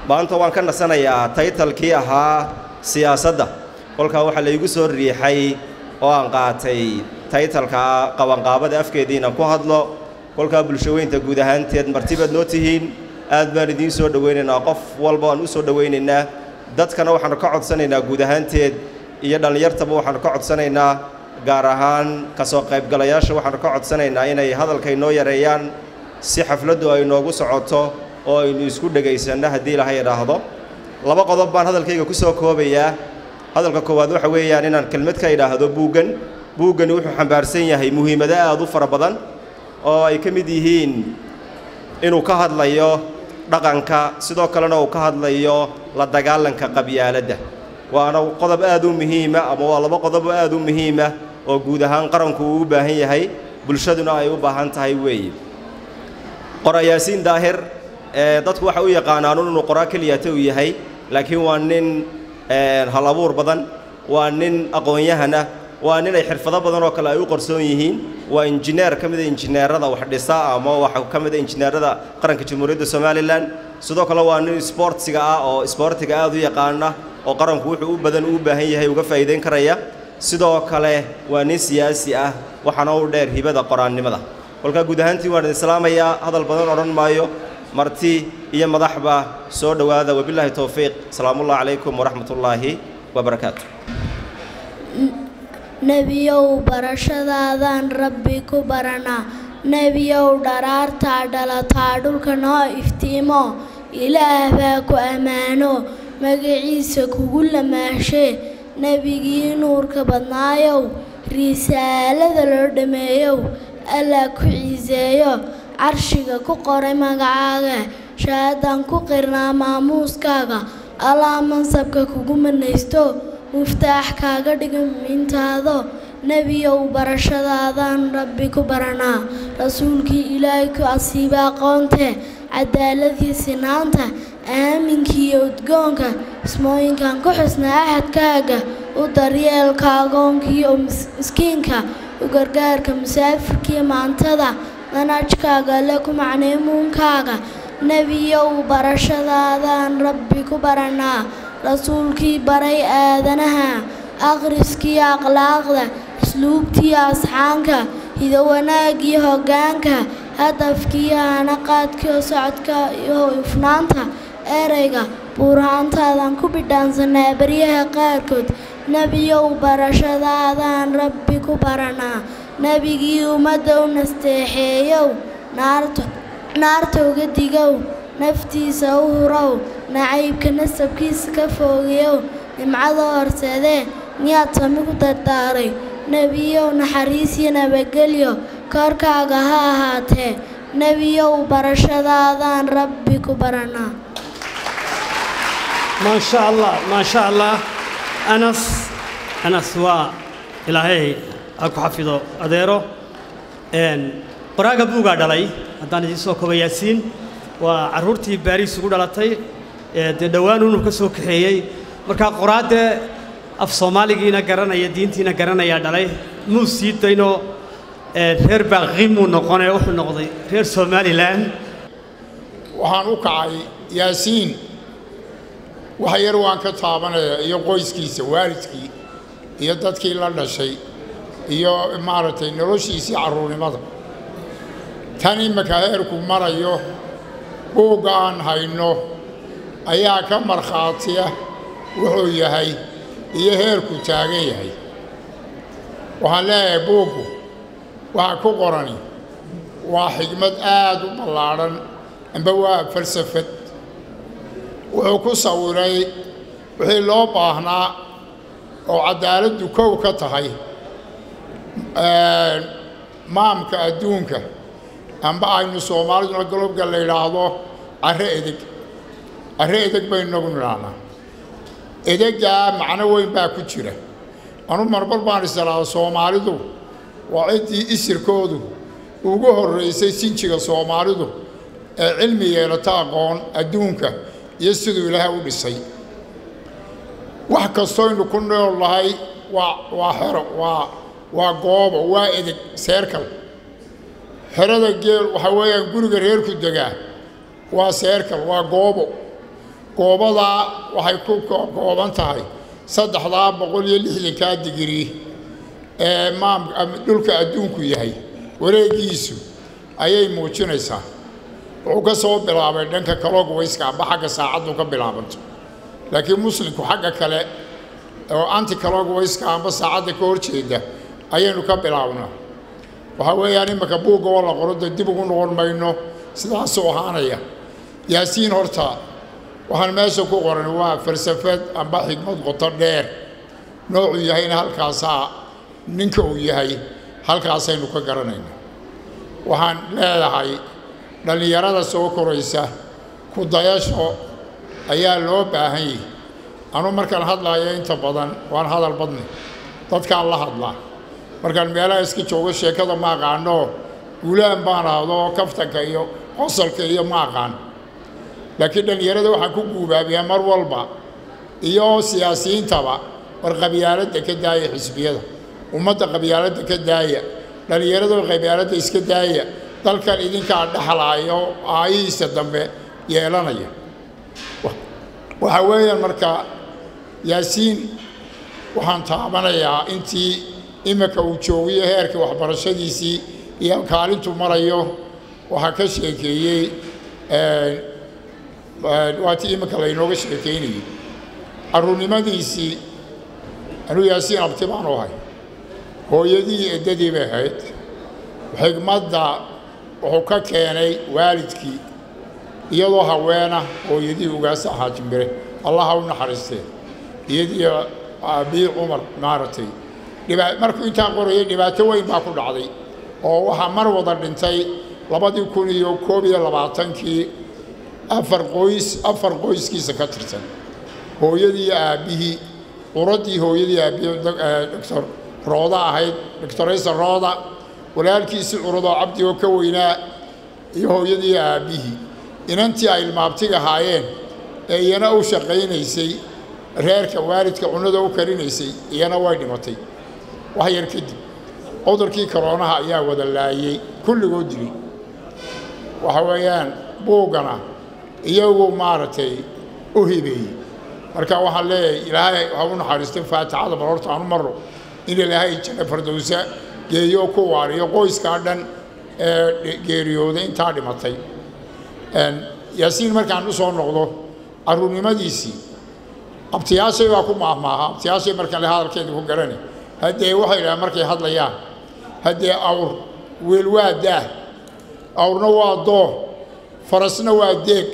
maanta waan ka nasanayaa taytalkii ahaa siyaasadda kolkaa waxaa laygu soo riixay oo aan qaatay taytalka qabanqaabada afkeediina ku hadlo kolkaa bulshaweynta guud ahaanteed martibaad noo tihiin aad baan idiin soo dhowaynaynaa qof walba aan u soo dhowaynaynaa dadkana waxaannu ka codsanaynaa guud ahaanteed iyo dhallinyartaba waxaannu ka codsanaynaa gaar ahaan ka soo qaybgalayaasha waxaannu ka codsanaynaa inay hadalka inoo yareeyaan si xafladdu ay noogu socoto oo aynu isku dhegaysanno haddii ilaahay idhaahdo laba qodob baan hadalkayga ku soo koobayaa hadalka koowaad waxa weeyaan inaan kelmad ka idhaahdo buuggan buuggani wuxuu xambaarsan yahay muhiimado aad u fara badan oo ay ka mid yihiin inuu ka hadlayo dhaqanka sidoo kalena uu ka hadlayo la dagaalanka qabyaaladda waana qodob aad u muhiima ama waa laba qodob aad u muhiima oo guud ahaan qaranku uu u baahan yahay bulshaduna ay u baahan tahay weeye qorayaasiin daahir ee dadku waxay u yaqaanaan inuu qoraa keliyata uu yahay laakiin waa nin hal abuur badan waa nin aqoon-yahana waa nin ay xirfado badan oo kale ay u qarsoon yihiin waa injineer ka mida injineerada wax dhisa ama waxa ka mida injineerada qaranka jamhuuriyadda somalilan sidoo kale waa nin isboortsiga ah oo isboortiga aad u yaqaana oo qaranku wuxuu u badan u baahan yahay uga faa'iidayn karaya sidoo kale waa nin siyaasi ah waxaana u dheer hibada qoraannimada kolkaa guud ahaantii waan idin salaamayaa hadal badan odhan maayo marti iyo madaxba soo dhowaada wabilaahi towfiiq salaamullahi calaykum waraxmatullaahi wabarakaatu nebiyow barashadaadaan rabbi ku baranaa nebiyow dharaartaa dhalataa dhulka noo iftiimo ilaah baa ku ammaano magaciisa kugu lamaashee nebigii nuurka badnaayow risaalada loo dhammeeyow allaa ku ciiseeyo carshiga ku qoray magacaaga shahaadaan ku qirnaa maamuuskaaga allaa mansabka kugu manaysto muftaax kaaga dhiga mintaado nebiyow barashadaadaan rabbi ku baranaa rasuulkii ilaahay ku asiiba aqoonte cadaaladii sinaanta aaminkiiyo udgoonka ismooyinkan ku xusnaa axadkaaga u daryeelka agoonkiiyo miskiinka u gargaarka musaafirkiiyo maantada manajkaaga le ku macneemuunkaaga nebiyow barashadaadaan rabbi ku baranaa rasuulkii baray aadanaha akhriskiiyo akhlaaqda isluubtiiyo asxaanka hido wanaaggiyo hoggaanka hadafkiiyo hanaqaadkiyo socodka iyo ifnaanta ereyga buurhaantaadan ku bidhaansanaa baryaha qaarkood nebiyow barashadaadaan rabbi ku baranaa nebigii ummadda u nasteexeeyow naarta uga digow naftiisa u hurow nacaybka nasabkiisa ka foogeyow nimcada horseedee miyaad sami ku dardaaray nebiyow naxariis iyo nabadgelyo korkaaga ha ahaatee nebiyow barashadaadaan rabbi ku baranaa ما شاء الله ما شاء الله أنس أنس waa ilaahay ha ku xafido adeero qoraaga buugaa dhalay haddaan idiin soo koba yaasiin waa carruurtii baariis ugu dhalatay dee dhowaan unuu ka soo kaxeeyey markaa qoraaddee af soomaaligiina garanaya diintiina garanayaa dhalay muu sii daynoo reer baaqimuu noqonee wuxuu noqday reer somalilan waxaan u kacay yaasiin wax yar waan ka taabanayaa iyo qoyskiisa waalidkii iyo dadkii la dhashay iyo maaragtay noloshiisii carruurnimada tan imika heerku marayo buugga aan hayno ayaa ka markhaatiya wuxuu yahay iyo heerku taagan yahay waxaan leeyahay buuggu waxa ku qorani waa xigmad aad u ballaadhan amba waa falsafad wuxuu ku sawiray wixii loo baahnaa oo caddaaladdu kow ka tahay maamka adduunka amba aynu soomaaliduna galobga la yidhaahdo carre edeg carre edeg baynu nagu nidhaahnaa edeggaa macno weyn baa ku jira anu marmar baan isdhaahda soomaalidu waa ciddii isirkoodu ugu horraysay sinjiga soomaalidu ee cilmi yeelata aqoon adduunka iyo siduu ilaahay u dhisay wax kastoynu ku nool nahay waa waa xero waa waa goobo waa edeg seerkal xerada geel waxaa weeyaan guriga reerku degaa waa seerkal waa goobo goobadaa waxay ku kooban tahay saddexdaa boqol iyo lixdankaa digrii ee maam dhulka adduunku yahay wareegiisu ayay muujinaysaa wuxuu ka soo bilaabay dhanka kalogwayska amba xagga saacaddu ka bilaabanto laakiin muslimku xagga kale oo anti kalogwayska amba saacadda ka hor jeeda ayaynu ka bilaabnaa waxaa weeyaan iminka buugga oo la qoro dee dib ugu noqon mayno sidaasuu ahaanaya yaasiin horta waxaan meesha ku qoran waa falsafad amba xigmad qoto dheer noocuu yahayna halkaasaa ninka uu yahay halkaasaynu ka garanayna waxaan leedahay dhallinyarada soo koraysa ku dayasho ayaa loo baahan yahi anu markaan hadlaayo inta badan waan hadal badni dadkaan la hadlaa markaan meelaha iska joogo sheekada ma aqaanoo guulaan baan ahdo kaftanka iyo qosalka iyo ma aqaan laakiin dhallinyarada waxaan ku guubaabiyaa mar walba iyo siyaasiyiintaba war qabyaaladda ka daaya xisbiyada ummadda qabyaaladda ka daaya dhallinyarada qabyaaladda iska daaya dalkan idinkaa dhexlaayo aayihiisa dambe yeelanaya waxaa weeyaan marka yaasiin waxaan taabanayaa intii iminka uu joogiyo heerka waxbarashadiisii iyo kaalintu marayo waxaa ka sheekeeyey waatii iminka laynooga sheekaynayey carruurnimadiisii anuu yaasiin abti baan u ahay hooyadii eddadii bay ahayd xigmadda wuxuu ka keenay waalidkii iyadoo haweena hooyadii ugaasa ahaa jimbire allaha u naxariistee iyadii aabii cumar maaragtay dhiba markuu intaa qorayay dhibaato weyn baa ku dhacday oo waxaa mar wada dhintay labadii kun iyo koob iyo labaatankii afar qoys afar qoyskiisa ka tirsan hooyadii aabbihii quraddii hooyadii aabbihii doctor rooda ahayd doctoraysa rooda walaalkiisii curadoo cabdi oo ka weynaa iyo hooyadii aabbihii inantii ay ilmaabtiga ahaayeen ee iyana u shaqaynaysay reerka waalidka cunnada u karinaysay iyana way dhimatay wax yar kadib cudurkii koroonaha ayaa wada laayey kulligoo dilay waxa weeyaan buuggana iyagu maaragtay u hibeeyey marka waxaan leeyahay ilaahay ha u naxariistay faatixada bal horta aanu marro in ilaahay janno fardowsa geeyo ku waariyo qoyskaa dhan ee geeriyooday intaa dhimatay yaasiin markaan u soo noqdo carruurnimadiisii abtiyaashay baa ku maahmaaha abtiyaashay markaan le hadalkeeda ku garani haddee waxay idhahaan markay hadlayaan haddee awr weel waa daah awrna waa doo farasna waa deeg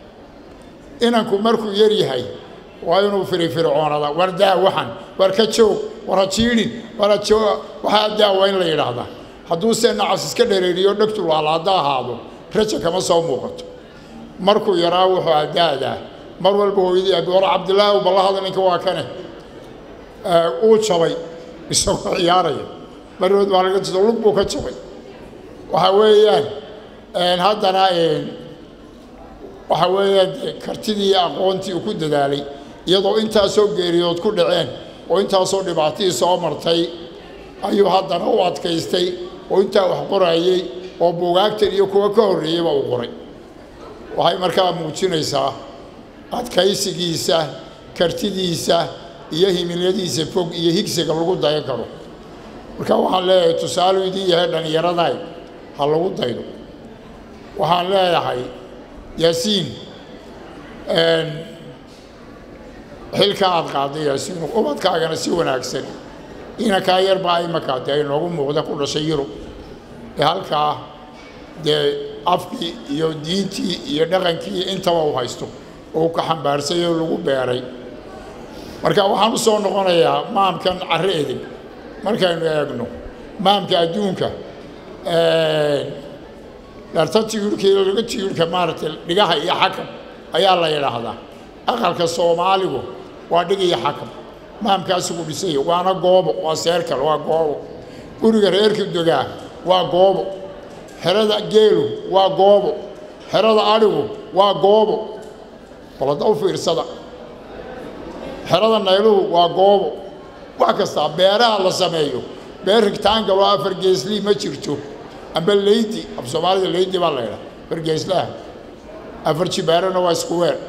inanku markuu yar yahay waa inuu firifircoonada war daa waxan war ka joog war ha jiidhin war ha joo waxaa daa waa in la yidhaahdaa hadduuse nacas iska dhereeriyo dhegtu laalaada ahaado raja kama soo muuqato markuu yaraa wuxuu adaadaa mar walba hooyadii abi war cabdilaahi balla hada ninka waa kane uu jabay isagoo ciyaaraya marwood baa laga jido lug buu ka jabay waxa weeyaan haddana waxa weeyaan kartidii iyo aqoontii uu ku dadaalay iyadoo intaasoo geeriyood ku dhaceen oo intaasoo dhibaatihii soo martay ayuu haddana u adkaystay oo intaa wax qorayey oo buugaagtan iyo kuwa ka horreeyeyba uu qoray waxay markaa muujinaysaa adkaysigiisa kartidiisa iyo himilyadiisa fog iyo higsiga lagu dayan karo marka waxaan leeyahay tusaaluu idin yahay dhallinyaraday ha lagu daydo waxaan leeyahay yaasiin xilka aad qaaday yaasiin ubadkaagana si wanaagsan inankaa yarbaa imaka dee inoogu muuqda ku dhashay yurub ee halkaa dee afkii iyo diintii iyo dhaqankii intaba uu haysto oo uu ka xambaarsay oo lagu beeray marka waxaan u soo noqonayaa maamkan carre edeg markaynu eegno maamka adduunka dharta tiyuurkii laga tiyuurka maaragtay dhigaha iyo xakam ayaa la yidhaahdaa aqalka soomaaligu waa dhig iyo xakam maamkaasigu dhisaya waana goobo waa seerkal waa goobo guriga reerka dogaa waa goobo xerada geelu waa goobo xerada adhigu waa goobo balada u fiirsada xerada nayluhu waa goobo wax kastaa beeraha la sameeyo beer rigtaangal oo afar geeslii ma jirto amba leydi af soomaalida leydi baa la ydhaha afar geeslaha afar jibaarana waa isku weer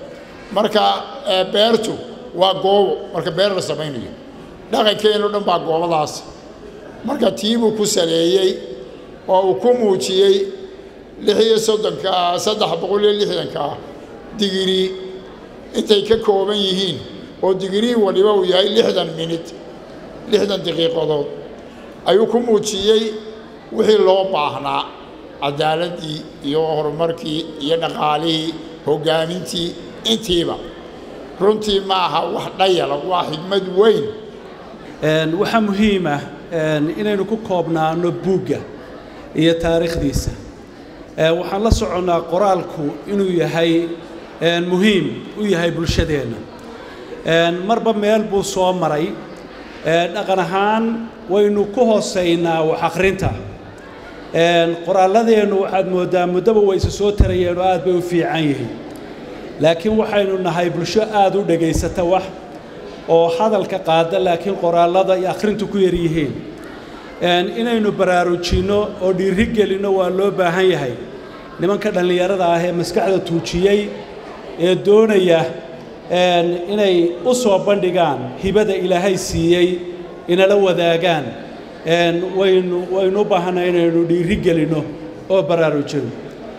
marka beertu waa goobo marka beer la samaynayo dhaqankeenoo dhan baa goobadaas marka tiibuu ku saleeyey oo uu ku muujiyey lix iyo soddonka saddex boqol iyo lixdanka digrii intay ka kooban yihiin oo digrii waliba uu yahay lixdan minid lixdan daqiiqadood ayuu ku muujiyey wixii loo baahnaa cadaaladdii iyo horumarkii iyo dhaqaalihii hoggaamintii intiiba runtii ma aha wax dhayala waa xigmad weyn waxaa muhiim ah inaynu ku koobnaano buugga iyo taariikhdiisa waxaan la soconnaa qoraalku inuu yahay muhiim u yahay bulshadeenna marba meel buu soo maray dhaqan ahaan waynu ku hoosaynaa wax akhrinta qoraalladeennu waxaad mooddaa muddaba wayse soo tarayeen oo aad bay u fiican yihiin laakiin waxaynu nahay bulsho aad u dhegaysata wax oo hadalka qaada laakiin qoraallada iyo akhrintu ku yar yihiin inaynu baraarujinno oo dhiiri gelinno waa loo baahan yahay nimanka dhallinyarada ah ee maskaxda tuujiyey ee doonaya inay u soo bandhigaan hibada ilaahay siiyey inala wadaagaan waynu waynu u baahanay inaynu dhiiri gelinno oo baraarujino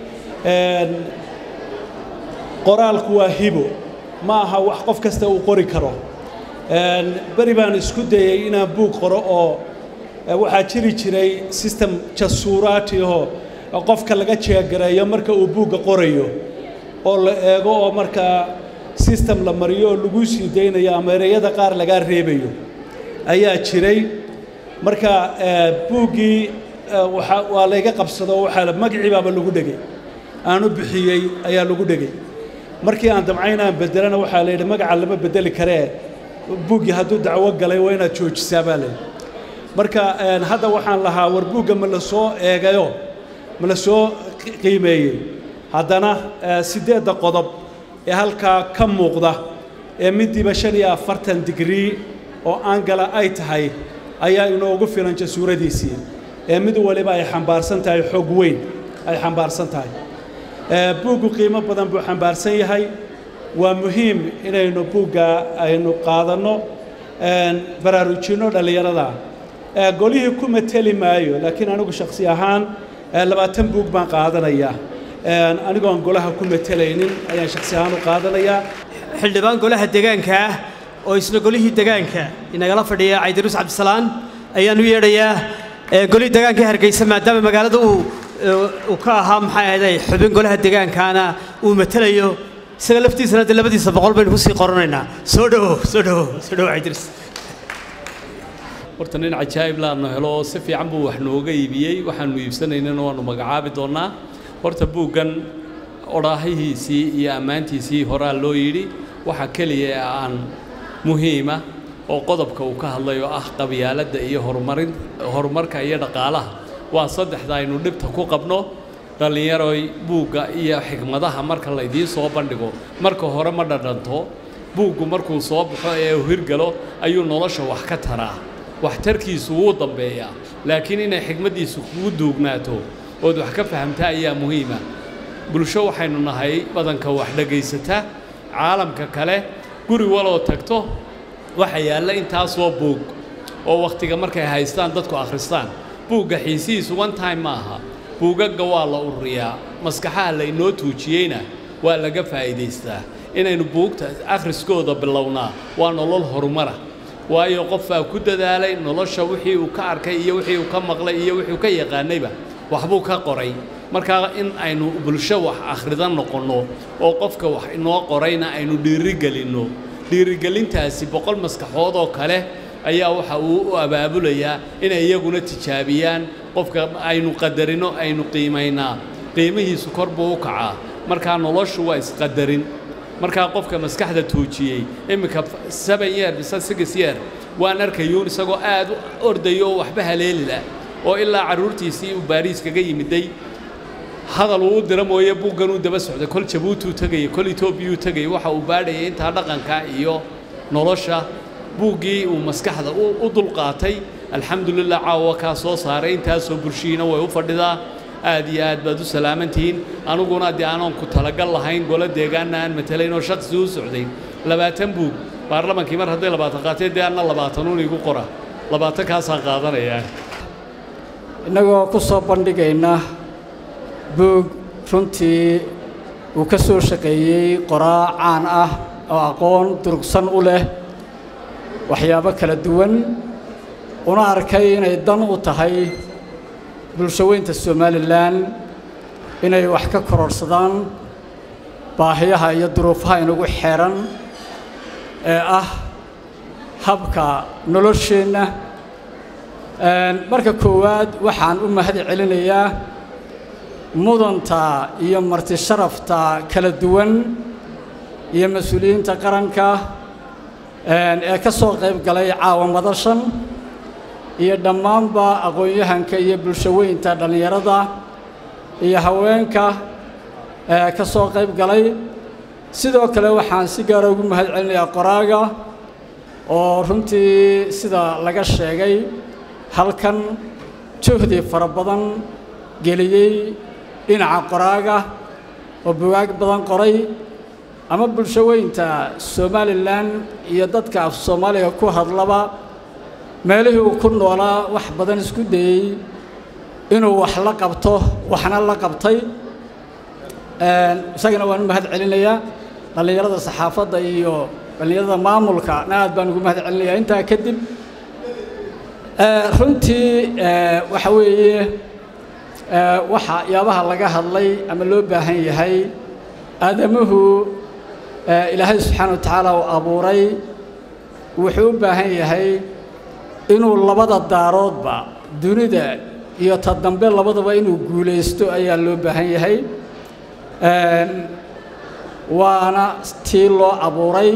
qoraalku waa hibo ma aha wax qof kasta uu qori karo beri baan isku dayey inaan buug qoro oo waxaa jiri jiray system jasuuraati oo qofka laga jeegareeyo marka uu buugga qorayo oo la eego oo markaa system la mariyo oo lagu sii daynayo ama ereyada qaar lagaa reebayo ayaa jiray marka buuggii waa layga qabsado waxaa magacii baaba lagu dhegay aanu bixiyey ayaa lagu dhegay markii aan damcayn aan bedelana waxaa la yidhi magaca lama bedeli karee buuggii hadduu dacwo galay waa inaad joojisaa baa layidhi marka hadda waxaan lahaa war buugga ma la soo eegayo ma la soo qiimeeyey haddana siddeedda qodob ee halkaa ka muuqda ee midiiba shan iyo afartan digrii oo aangala ay tahay ayaa inoogu filan jasuuradiisii ee mid waliba ay xambaarsan tahay xoog weyn ay xambaarsan tahay buuggu qiimo badan buu xambaarsan yahay waa muhiim inaynu buugga aynu qaadanno baraarujinno dhallinyarada golihii ku mateli maayo laakiin anigu shakhsi ahaan labaatan buug baan qaadanayaa anigoon golaha ku matelaynin ayaan shakhsi ahaan u qaadanayaa xildhibaan golaha deegaanka ah oo isna golihii deegaanka inagala fadhiya caydiruus cabdisalaan ayaan u yeedhayaa golihii deegaanka hargeysa maadaama magaalada uu uu ka ahaa maxay ahayday xubin golaha deegaankaana uu matelayo isaga laftiisana dee labadiisa boqol baynu kusii qoranaynaa soo dhowow soo dhowow soo dhowow caydiruus horta nin cajaa'ib laanu helo oo si fiican buu wax nooga iibiyey waxaanu iibsanaynana waanu magacaabi doonnaa horta buuggan odhaahihiisii iyo ammaantiisii horaa loo yidhi waxa keliya ee aan muhiima oo qodobka uu ka hadlay oo ah qabyaaladda iyo horumarin horumarka iyo dhaqaalaha waa saddexda aynu dhibta ku qabno dhallinyaroy buugga iyo xigmadaha marka laydiin soo bandhigo marka hore ma dhadhanto buuggu markuu soo baxo ee uu hirgalo ayuu nolosha wax ka taraa waxtarkiisu wuu dambeeyaa laakiin inay xigmaddiisu kugu duugnaato ood wax ka fahamtaa ayaa muhiima bulsho waxaynu nahay badanka wax dhegaysata caalamka kale guri waloo tagto waxa yaalla intaasoo buug oo wakhtiga markay haystaan dadku akhristaan buugga xiisihiisu one time ma aha buugagga waa la ururiyaa maskaxaha laynoo tuujiyeyna waa laga faa'iidaystaa inaynu buugta akhriskooda bilownaa waa nolol horumara waayo qofbaa ku dadaalay nolosha wixii uu ka arkay iyo wixii uu ka maqlay iyo wixii uu ka yaqaanayba waxbuu ka qoray markaa in aynu bulsho wax akhridan noqonno oo qofka wax inoo qorayna aynu dhiirigelinno dhiirigelintaasi boqol maskaxood oo kale ayaa waxa uu u abaabulayaa inay iyaguna tijaabiyaan qofka aynu qadarino aynu qiimaynaa qiimihiisu kor buu u kacaa markaa noloshu waa isqadarin markaa qofka maskaxda tuujiyey imminka seven year mise six year waan arkayuun isagoo aad u ordayo oo waxba haleelila oo ilaa carruurtiisii uu baariis kaga yimiday hadal uu u dira mooye buuggan uu daba socday kol jabuutuu tegaya kol etoobiyuu tegaya waxa uu baadhayay intaa dhaqanka iyo nolosha buuggii uu maskaxda u dulqaatay alxamdulilah caawa kaa soo saaray intaasoo bulshihiina way u fadhidaa aad iyo aad baad u salaamantihiin aniguna dee aanan ku talagal lahayn golo deegaanna aan matalayn oo shakhsi u socday labaatan buug baarlamankii mar hadday labaatan qaatee dee anna labaatanuun igu qora labaatan kaasaan qaadanayaa innagoo ku soo bandhigayna buug runtii uu ka soo shaqeeyey qoraa caan ah oo aqoon durugsan u leh waxyaabo kala duwan una arkay inay dan u tahay bulshaweynta somalilan inay wax ka kororsadaan baahiyaha iyo duruufaha inagu xeeran ee ah habka nolosheenna marka koowaad waxaan u mahad celinayaa mudanta iyo marti sharafta kala duwan iyo mas-uuliyiinta qaranka ee ka soo qayb galay caawa madashan iyo dhammaanba aqoon-yahanka iyo bulshaweynta dhallinyarada iyo haweenka ee ka soo qayb galay sidoo kale waxaan si gaara ugu mahad celinayaa qoraaga oo runtii sida laga sheegay halkan juhdi fara badan geliyey dhinaca qoraaga oo bugaag badan qoray ama bulshaweynta somalilan iyo dadka af soomaaliga ku hadlaba meelihii uu ku noolaa wax badan isku dayey inuu wax la qabto waxna la qabtay isagana waan u mahad celinayaa dhallinyarada saxaafadda iyo dhallinyarada maamulkana aad baan ugu mahad celinayaa intaa kadib runtii waxa weeye waxa yaabaha laga hadlay ama loo baahan yahay aadamuhu ilaahay subxaana wa tacaala uu abuuray wuxuu u baahan yahay inuu labada daaroodba dunida iyo ta dambe labadaba inuu guulaysto ayaa loo baahan yahay waana tii loo abuuray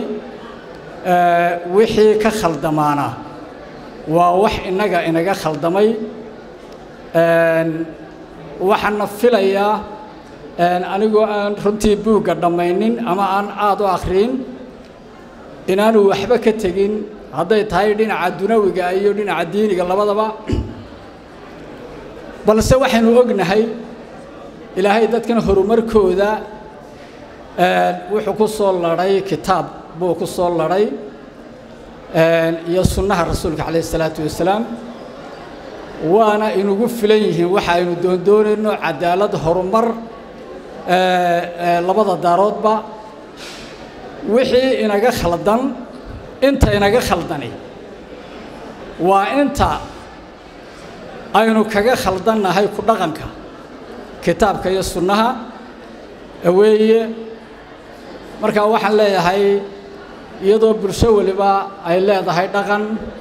wixii ka khaldamaana waa wax innaga inaga khaldamay waxaana filayaa anigoo aan runtii buugga dhammaynin ama aan aad u akhriin inaanu waxba ka tegin hadday tahay dhinaca dunawiga iyo dhinaca diiniga labadaba balse waxaynu ognahay ilaahay dadkan horumarkooda wuxuu ku soo ladhay kitaab buu ku soo ladhay iyo sunnaha rasuulka calayh isalaatu wasalaam waana inugu filan yihiin waxa aynu doondoonayno cadaalad horumar labada daaroodba wixii inaga khaldan inta inaga khaldani waa inta aynu kaga khaldannahay ku dhaqanka kitaabka iyo sunnaha weeye markaa waxaan leeyahay iyadoo bulsho weliba ay leedahay dhaqan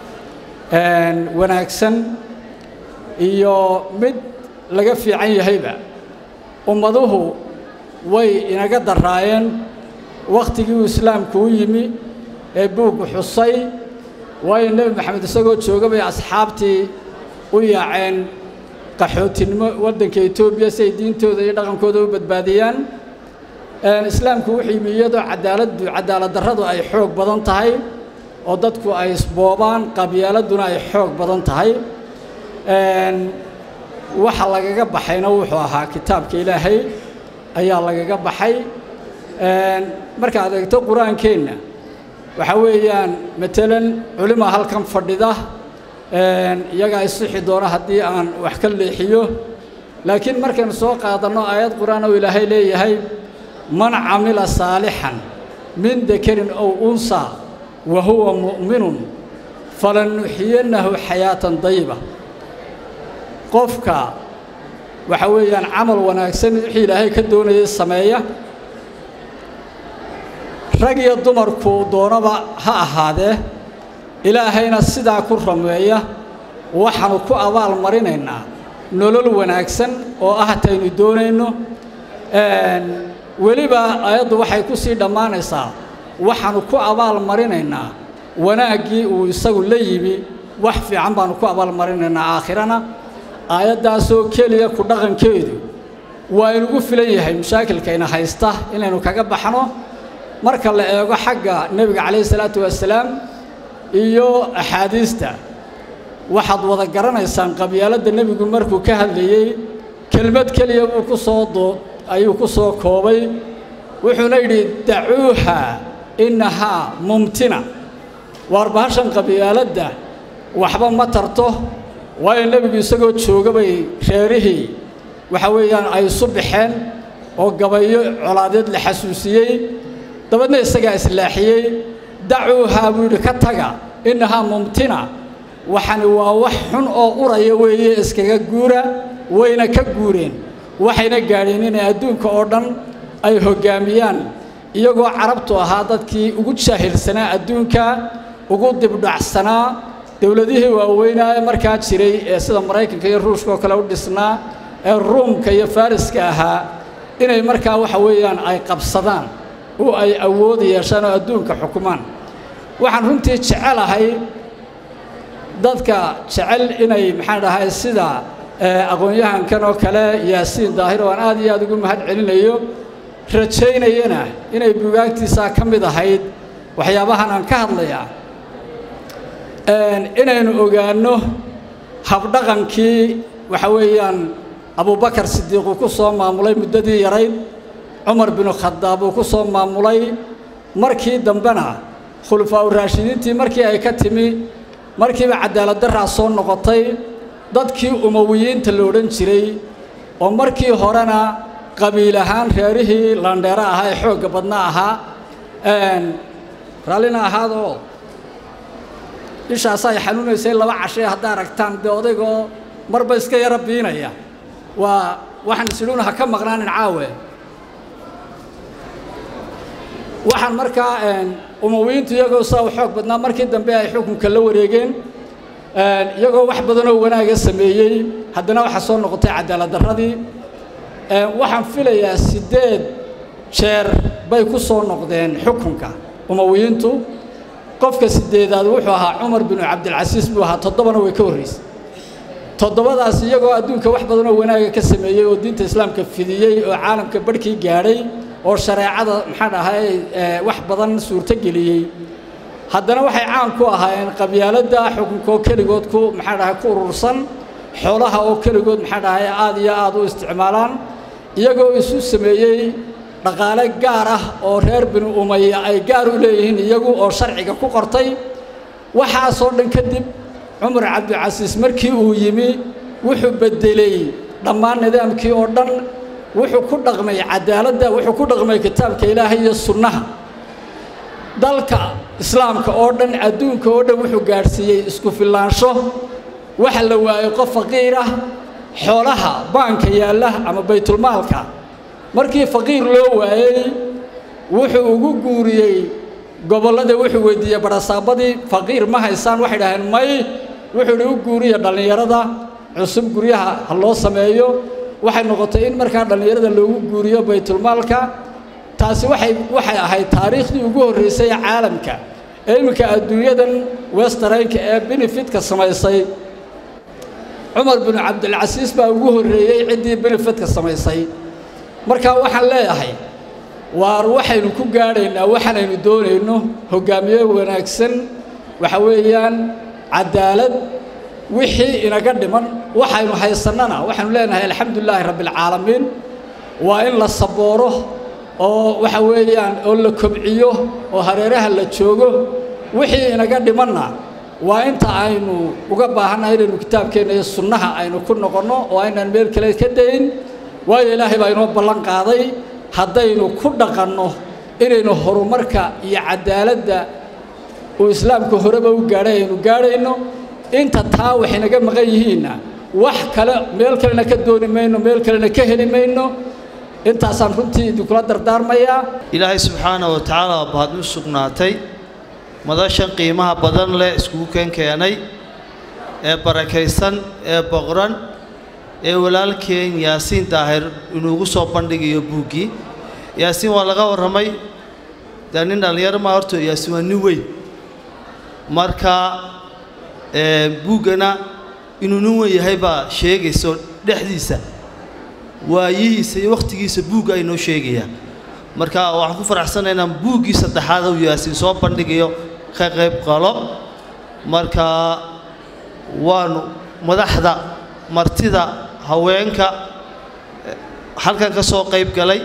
wanaagsan iyo mid laga fiican yahayba ummaduhu way inaga daraayeen wakhtigii uu islaamku u yimi ee buuggu xusay waayo nebi maxamed isagoo jooga bay asxaabtii u yaaceen qaxootinimo waddanka etoobiya si ay diintooda iyo dhaqankooda u badbaadiyaan islaamku wuxuu yimi iyadoo cadaaladdu cadaalad darradu ay xoog badan tahay oo dadku ay isboobaan qabyaaladuna ay xoog badan tahay waxa lagaga baxayna wuxuu ahaa kitaabka ilaahay ayaa lagaga baxay markaad eegto qur-aankeenna waxa weeyaan matalan culima halkan fadhida iyagaa isixi doona haddii aan wax ka leexiyo laakiin markaynu soo qaadanno aayad qur-aan oo ilaahay leeyahay man camila saalixan min dakarin ow unsaa wa huwa mu'minun falanuxiyannahu xayaatan dayiba qofka waxa weeyaan camal wanaagsan wixii ilaahay ka doonayay sameeya rag iyo dumarku doonaba ha ahaadee ilaahayna sidaa ku rameeya waxaanu ku abaal marinaynaa nolol wanaagsan oo ah taynu doonayno weliba aayaddu waxay ku sii dhammaanaysaa waxaanu ku abaal marinaynaa wanaaggii uu isagu la yimi wax fiican baanu ku abaal marinaynaa aakhirana aayaddaasoo keliya ku dhaqankeedu waa inugu filan yahay mashaakilkayna haysta inaynu kaga baxno marka la eego xagga nebiga calayhi salaatu wasalaam iyo axaadiista waxaad wada garanaysaan qabyaaladda nebigu markuu ka hadlayey kelmad keliya buu ku soo doo ayuu ku soo koobay wuxuuna yidhi dacuuha innahaa mumtina waar bahashan qabyaaladda waxba ma tarto waayo nebigu isagoo jooga bay reerihii waxa weeyaan ay isu baxeen oo gabayo colaadeed la xasuusiyey dabeedna isagaa islaaxiyey dacuuhaa buu yidhi ka taga innahaa mumtina waxani waa wax xun oo uraya weeye iskaga guura wayna ka guureen waxayna gaadheen inay adduunka oo dhan ay hoggaamiyaan iyagoo carabtu ahaa dadkii ugu jaahilsanaa adduunka ugu dibdhacsanaa dowladihii waaweynaa ee markaa jiray ee sida maraykanka iyo ruushka oo kale u dhisnaa ee ruumka iyo fariska ahaa inay markaa waxa weeyaan ay qabsadaan oo ay awood yeeshaan oo adduunka xukumaan waxaan runtii jecelahay dadka jecel inay maxaan dhahay sida aqoon-yahankan oo kale yaasiin daahir oo aan aad iyo aad ugu mahad celinayo rajaynayana inay bugaagtiisaa ka mid ahayd waxyaabahan aan ka hadlayaa inaynu ogaanno habdhaqankii waxa weeyaan abubakar sidiiq uu ku soo maamulay muddadii yarayd cumar binu khadaab uu ku soo maamulay markii dambena khulafaa uraashidiintii markii ay ka timi markiiba cadaalad daraa soo noqotay dadkii umowiyiinta la odhan jiray oo markii horena qabiil ahaan reerihii landheero ahaa ee xoogga badna ahaa raallina ahaadoo ishaas ay xanuunaysay laba cashee haddaa aragtaan dee odaygoo marba iska yara biinaya waa waxaan isidhuuna ha ka maqnaanin caawe waxaan markaa umowiyiintu iyagoo saa u xoog badnaa markii dambe ay xukunka la wareegeen iyagoo wax badanoo wanaaga sameeyey haddana waxaa soo noqotay cadaalad darradii waxaan filayaa siddeed jeer bay ku soo noqdeen xukunka umowiyiintu qofka sideedaad wuxuu ahaa cumar binu cabdilcasiis buu ahaa toddobana way ka horraysay toddobadaas iyagoo adduunka wax badanoo wanaaga ka sameeyey oo diinta islaamka fidiyey oo caalamka barhkii gaadhay oo shareecada maxaan dhahay wax badan suurto geliyey haddana waxay caan ku ahaayeen qabyaaladda xukunka oo keligood ku maxaan dhahay ku urursan xoolaha oo keligood maxaan dhahay aad iyo aad u isticmaalaan iyagoo isu sameeyey dhaqaale gaar ah oo reer binu umaya ay gaar u leeyihiin iyagu oo sharciga ku qortay waxaasoo dhan kadib cumar cabdicasiis markii uu yimi wuxuu beddelay dhammaan nidaamkii oo dhan wuxuu ku dhaqmay cadaaladda wuxuu ku dhaqmay kitaabka ilaahay iyo sunnaha dalka islaamka oo dhan adduunka oo dhan wuxuu gaadhsiiyey isku fillaansho waxa la waayey qof faqiir ah xoolaha baanka yaalla ama baytulmaalka markii faqiir loo waayey wuxuu ugu guuriyey gobollada wuxuu weydiiyey barasaabadii faqiir ma haysaan waxay dhaheen may wuxuu ihi u guuriya dhallinyarada cusub guryaha ha loo sameeyo waxay noqotay in markaa dhallinyarada loogu guuriyo baytulmaalka taasi waxay waxay ahayd taariikhdii ugu horraysay ee caalamka ee iminka adduunyadan westaraynka ee benefitka samaysay cumar binu cabdilcasiis baa ugu horreeyey ciddii benefitka samaysay markaa waxaan leeyahay waar waxaynu ku gaadhaynaa waxaanaynu doonayno hoggaamiye wanaagsan waxa weeyaan cadaalad wixii inaga dhiman waxaynu haysannana waxaynu leenahay alxamdulilaahi rabbialcaalamiin waa in la sabooro oo waxa weeyaan oo la kobciyo oo hareeraha la joogo wixii inaga dhimanna waa inta aynu uga baahannahay inaynu kitaabkeenna iyo sunnaha aynu ku noqonno oo aynaan meel kale ka dayn waayo ilaahay baa inoo ballan qaaday haddaynu ku dhaqanno inaynu horumarka iyo cadaaladda uu islaamka horeba u gaadhay aynu gaadhayno inta taa waxay naga maqan yihiinna wax kale meel kalena ka dooni mayno meel kalena ka heli mayno intaasaan runtii idinkula dardaarmayaa ilaahay subxaana wa tacaala waa bahad u sugnaatay madashan qiimaha badan leh iskugu keen keenay ee barakaysan ee boqran ee walaalkeen yaasiin daahir inuugu soo bandhigayo buuggii yaasiin waa laga warramay dee nin dhallinyaro maa horto yaasiin waa nin weyn marka buuggana inuu nin weyn yahay baa sheegayso dhexdiisa waayihiisa iyo wakhtigiisa buugga ay noo sheegayaan marka waxaan ku faraxsanay inaan buuggii saddexaad uu yaasiin soo bandhigayo ka qayb qalo marka waanu madaxda martida haweenka halkan ka soo qayb galay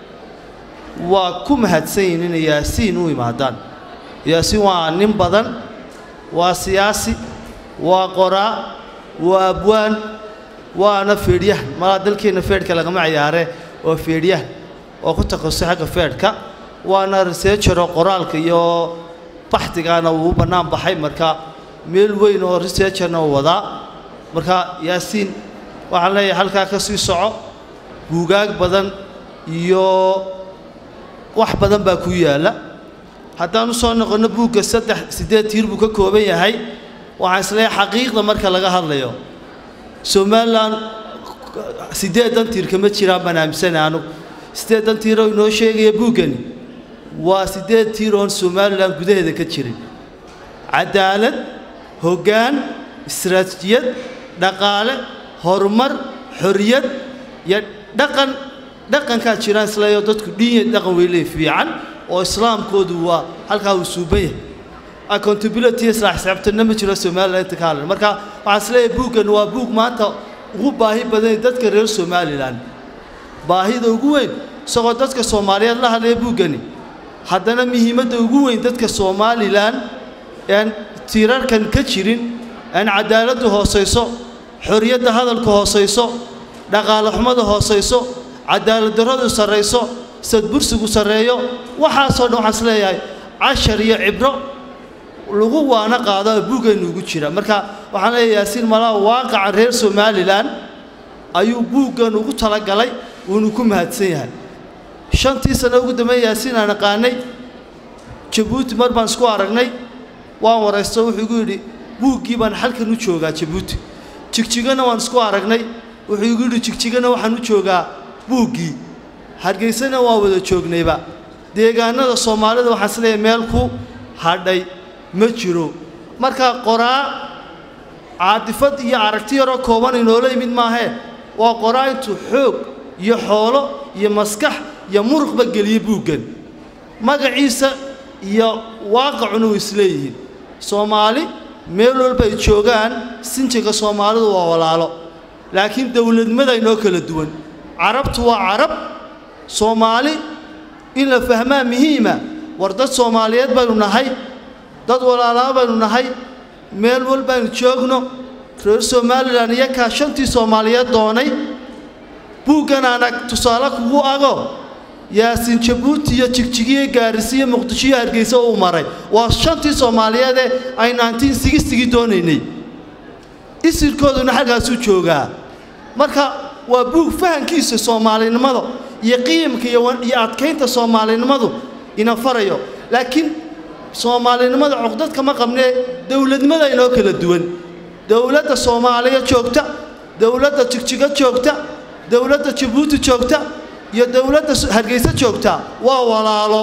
waa ku mahadsan yihin inay yaasiin u imaadaan yaasiin waa nin badan waa siyaasi waa qoraa waa abwaan waana feedhyahan malaa dalkeenna feedhka lagama ciyaare waa feedhyahan oo ku takhasusay xagga feedhka waana researchero qoraalka iyo baxdigaana uu u bannaan baxay marka meel weyn oo researcherna uu wadaa marka yaasiin waxaan leeyahay halkaa ka sii soco buugaag badan iyo wax badan baa ku yaalla haddaan u soo noqonno buugga saddex siddeed tiir buu ka kooban yahay waxaan isleeyahay xaqiiqda marka laga hadlayo somalilan siddeedan tiir kama jiraan baan aaminsana anugu siddeedan tiiroo inoo sheegaya buuggani waa siddeed tiir oon somalilan gudaheeda ka jirin cadaalad hoggaan istaraatijiyad dhaqaale horumar xorriyad iyo dhaqan dhaqankaa jiraan isleeyo dadku dhiinya dhaqan weyle fiican oo islaamkoodu waa halkaa uu suuban yahay accountability isla xisaabtanna ma jiro somalilan inta ka hadlan marka waxaan isleeyahay buuggan waa buug maanta ugu baahi badan dadka reer somalilan baahida ugu weyn isagoo dadka soomaaliyeed la hadlaya buuggani haddana muhiimadda ugu weyn dadka somalilan aan tiirarkan ka jirin aan cadaaladdu hoosayso xorriyadda hadalka hoosayso dhaqaale xumada hoosayso cadaalad darradu sarrayso sadbursigu sarreeyo waxaasoo dhan waxaan isleeyahay cashar iyo cibro lagu waana qaado buuggeennu ugu jira marka waxaan leeyahay yaasiin malaa waaqaca reer somalilan ayuu buuggan ugu talagalay wuuna ku mahadsan yahay shantii sano ugu dambeeya yaasiin aan aqaanay jabuuti mar baan isku aragnay waan waraysto wuxuu igu yidhi buuggii baan halkan u joogaa jabuuti jigjigana waan isku aragnay wuxuu igu yidhi jigjigana waxaan u joogaa buuggii hargeysana waan wada joognayba deegaanada soomaalida waxaan isleeyahay meel ku hadhay ma jiro marka qoraa caadifad iyo aragti yaroo kooban inoola yimid maahee waa qoraa intuu xoog iyo xoolo iyo maskax iyo muruqba geliyey buuggan magaciisa iyo waaqacuna way isleeyihiin soomaali meel walba ay joogaan sinjiga soomaalidu waa walaalo laakiin dowladnimada inoo kala duwan carabtu waa carab soomaali in la fahmaa muhiima war dad soomaaliyeed baynu nahay dad walaalaa baynu nahay meel walbaaynu joogno reer somalilan iyakaa shantii soomaaliyeed doonay buuggan aanag tusaale kugu ago yaasiin jabuuti iyo jigjigiyo gaarisi iyo muqdisho iyo hargeysa uu maray waa shantii soomaaliyeedee ay naantiin sigistigii doonaynay isirkooduna xaggaasuu joogaa marka waa buug fahankiisa soomaalinimada iyo qiimka iyo adkaynta soomaalinimadu ina farayo laakiin soomaalinimada cuqdad kama qabnee dowladnimada inoo kala duwan dowladda soomaaliya joogta dowladda jigjigo joogta dowladda jabuuti joogta iyo dowladda hargeysa joogta waa walaalo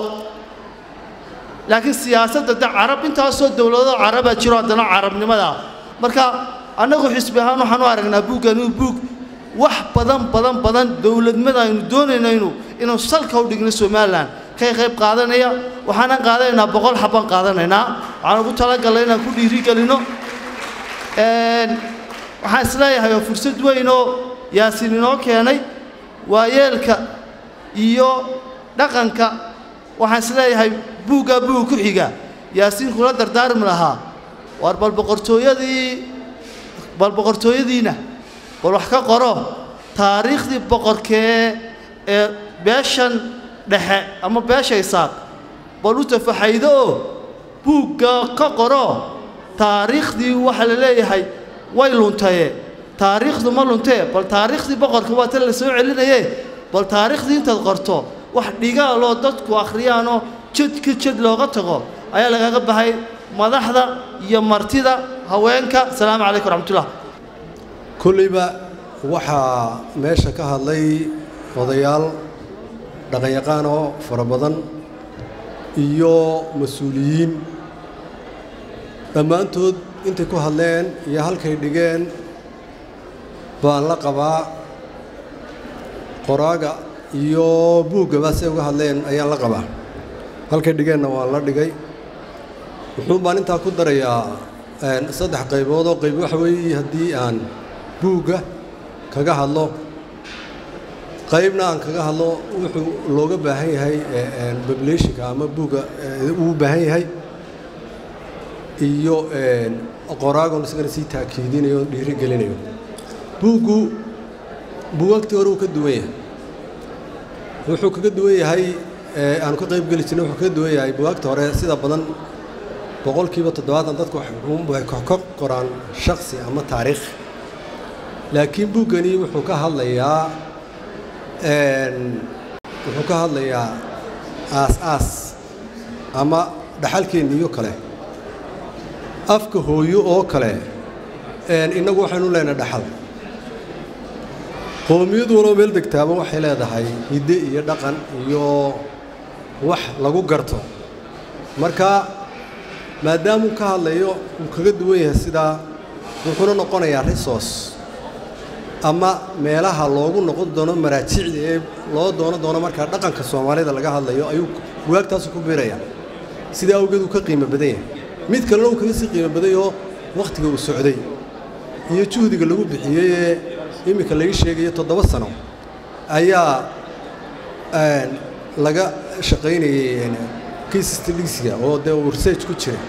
laakiin siyaasadda de carab intaasoo dowladoo carabaa jiro haddana carabnimada marka annagu xisbi ahaan waxaan u aragnaa buuggan inuu buug wax badan badan badan dowladnimada aynu doonayno inu inuu salka u dhigno somalilan kay qayb qaadanaya waxaanan qaadanaynaa boqol xabbaan qaadanaynaa waxaan ugu talagalnay inaan ku dhiirigelino waxaan isleeyahay oo fursad weyn oo yaasiin inoo keenay waayeelka iyo dhaqanka waxaan isleeyahay buuggaa buug ku xiga yaasiin kula dardaarmi lahaa waar bal boqortooyadii bal boqortooyadiina bal wax ka qoro taariikhdii boqorkee ee beeshan dhexe ama beesha isaaq bal u tafaxaydo oo buugga ka qoro taariikhdii waxaa la leeyahay way luntaye taariikhdu ma luntee bal taariikhdii boqorka waa tan la soo celinaye bal taariikhdii intaad qorto wax dhigaaloo dadku akhriyaanoo jadka jad looga tago ayaa lagaga bahay madaxda iyo martida haweenka asalaamu calaykum raxmatullah kollayba waxaa meesha ka hadlay odayaal dhaqanyaqaan oo fara badan iyo mas-uuliyiin dhammaantood intay ku hadleen iyo halkay dhigeen baan la qabaa qoraaga iyo buuggaba siay uga hadleen ayaan la qabaa halkay dhigeenna waan la dhigay wuxuun baan intaa ku darayaa saddex qaybood oo qayb waxa weeye haddii aan buugga kaga hadlo qaybna aan kaga hadlo wuxuu looga baahan yahay populationka ama buugga uu baahan yahay iyo qoraagon isagana sii taakiidinayo o dhiirigelinayo buuggu buugagtii hore uu ka duwan yahay wuxuu kaga duwan yahay aanu ka qayb geli jirnay wuxuu kaga duwan yahay buugagta hore sida badan boqolkiiba toddobaatan dadku waxay ka qoraan shaksi ama taariikh laakiin buuggani wuxuu ka hadlayaa wuxuu ka hadlayaa aas-aas ama dhaxalkeenniyo kale afka hooyo oo kale innagu waxaynu leenahay dhaxal qoomiyadu waloo meel degtaaba waxay leedahay hidde iyo dhaqan iyo wax lagu garto marka maadaamuu ka hadlayo uu kaga duwan yahay sidaa wuxuuna noqonayaa resource ama meelaha loogu noqon doono maraajicda ee loo doono doono markaa dhaqanka soomaalida laga hadlayo ayuu bugaagtaasu ku biirayaa sidaa awgeed uu ka qiimo badan yahay mid kalena uu kaga sii qiimo baday oo wakhtiga uu socday iyo juhdiga lagu bixiyey ee iminka laga sheegayo toddoba sano ayaa laga shaqaynayay case stadisiga oo dee uu research ku jiray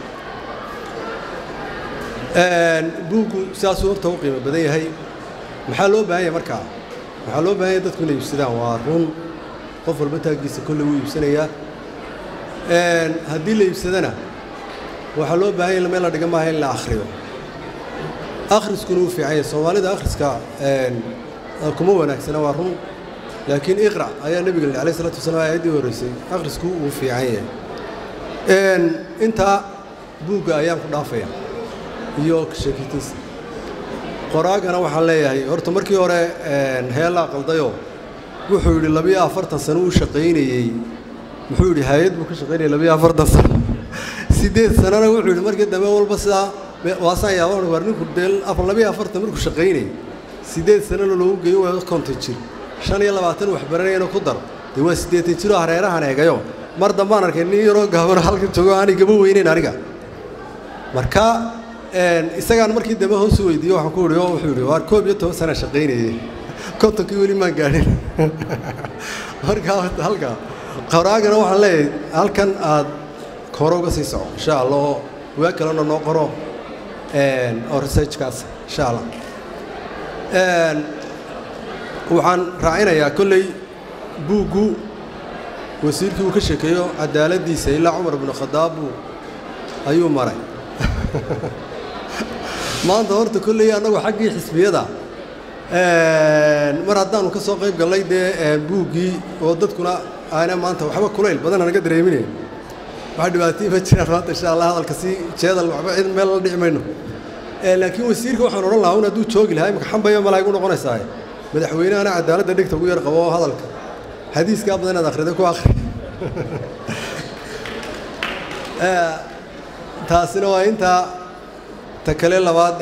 buuggu sidaasuu horta u qiimo badan yahay maxaa loo baahan yahay markaa waxaa loo baahan yahay dadku inay iibsadaan waa run qof walba taaggiisa kolley wuu iibsanayaa haddii la iibsadana waxaa loo baahan yahay meel la dhiga maaha in la akhriyo akhriskuna uu fiican yahay soomaalida akhriska kuma wanaagsana waa run laakiin iqra ayaa nebiga la alayh salatu wasalaam aayaddii horreysay akhrisku uu fiican yahay intaa buugga ayaan ku dhaafaya iyo sheekitiisa qoraagana waxaan leeyahay horta markii hore heelaa qaldayo wuxuu yidhi labiyo afartan sano uu shaqaynayey muxuu yidhi hay-ad buu ka shaqaynayay labiyo afartan sano siddeed sanana wuxuu yidhi markii dambe walba sidaa waasaan yaaba war ninku dee afar labiyo afartan markuu shaqaynayay siddeed sanana loogu geeyo waa konton jir shan iyo labaatan wax baranayana ku dar dee waa siddeetan jiroo hareerahan eegayo mar dambaan arkay nin yaroo gaabano halka joogo aanay gaba weyneyn aniga marka isagaan markii dambe hoos u weydiiye waxaan ku ihi oo wuxuu yidhi waar koob iyo toban sana shaqaynayey kontonkii weli maan gaadhin markaa halka qoraagana waxaan leeyahay halkan aad hore uga sii soco insha allah oo waa kalena noo qoro oo researchkaas insha allah waxaan raacinayaa kolley buuggu wasiirkii uu ka sheekeeyo cadaaladdiisa ilaa cumar binu khadaab buu ayuu maray maanta horta kolley annagu xaggii xisbiyada mar haddaanu ka soo qayb gallay dee buuggii oo dadkuna aana maanta waxba kulayl badan anaga dareeminayn wax dhibaatayii ma jiraan maanta insha allah hadalka si jeedal waxba cid meel la dhici mayno laakiin wasiirka waxaan odhan lahaa un hadduu joogi lahaa imika xambaya malaa igu noqonaysaa madaxweynehana cadaaladda dhegta ugu yar qabo oo hadalka xadiiskaa badan inaad akhrida ku akhri taasina waa intaa ta kale labaad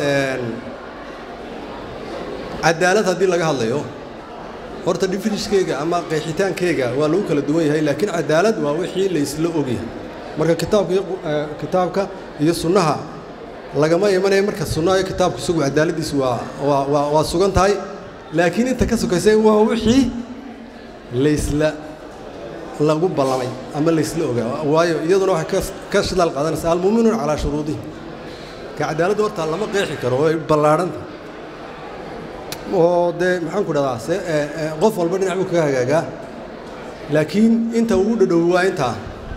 cadaalad haddii laga hadlayo horta definiskeyga ama qeexitaankeyga waa lagu kala duwan yahay laakiin cadaalad waa wixii la isla ogyahay marka kitaabka iyo kitaabka iyo sunnaha lagama imanaya marka sunnaha iyo kitaabku isagu cadaaladdiisu waa waa waa waa sugan tahay laakiin inta ka sokaysay waa wixii laysla lagu ballamay ama laysla ogaa waayo iyaduna waxay ka shidaal qaadanaysaa almuuminuun calaa shuruudihi ka cadaaladda horta lama qeexi karo way ballaadhanta oo dee maxaan ku dhahdaa se qof walba dhinac buu kaga hagaagaa laakiin inta ugu dhadhow waa intaa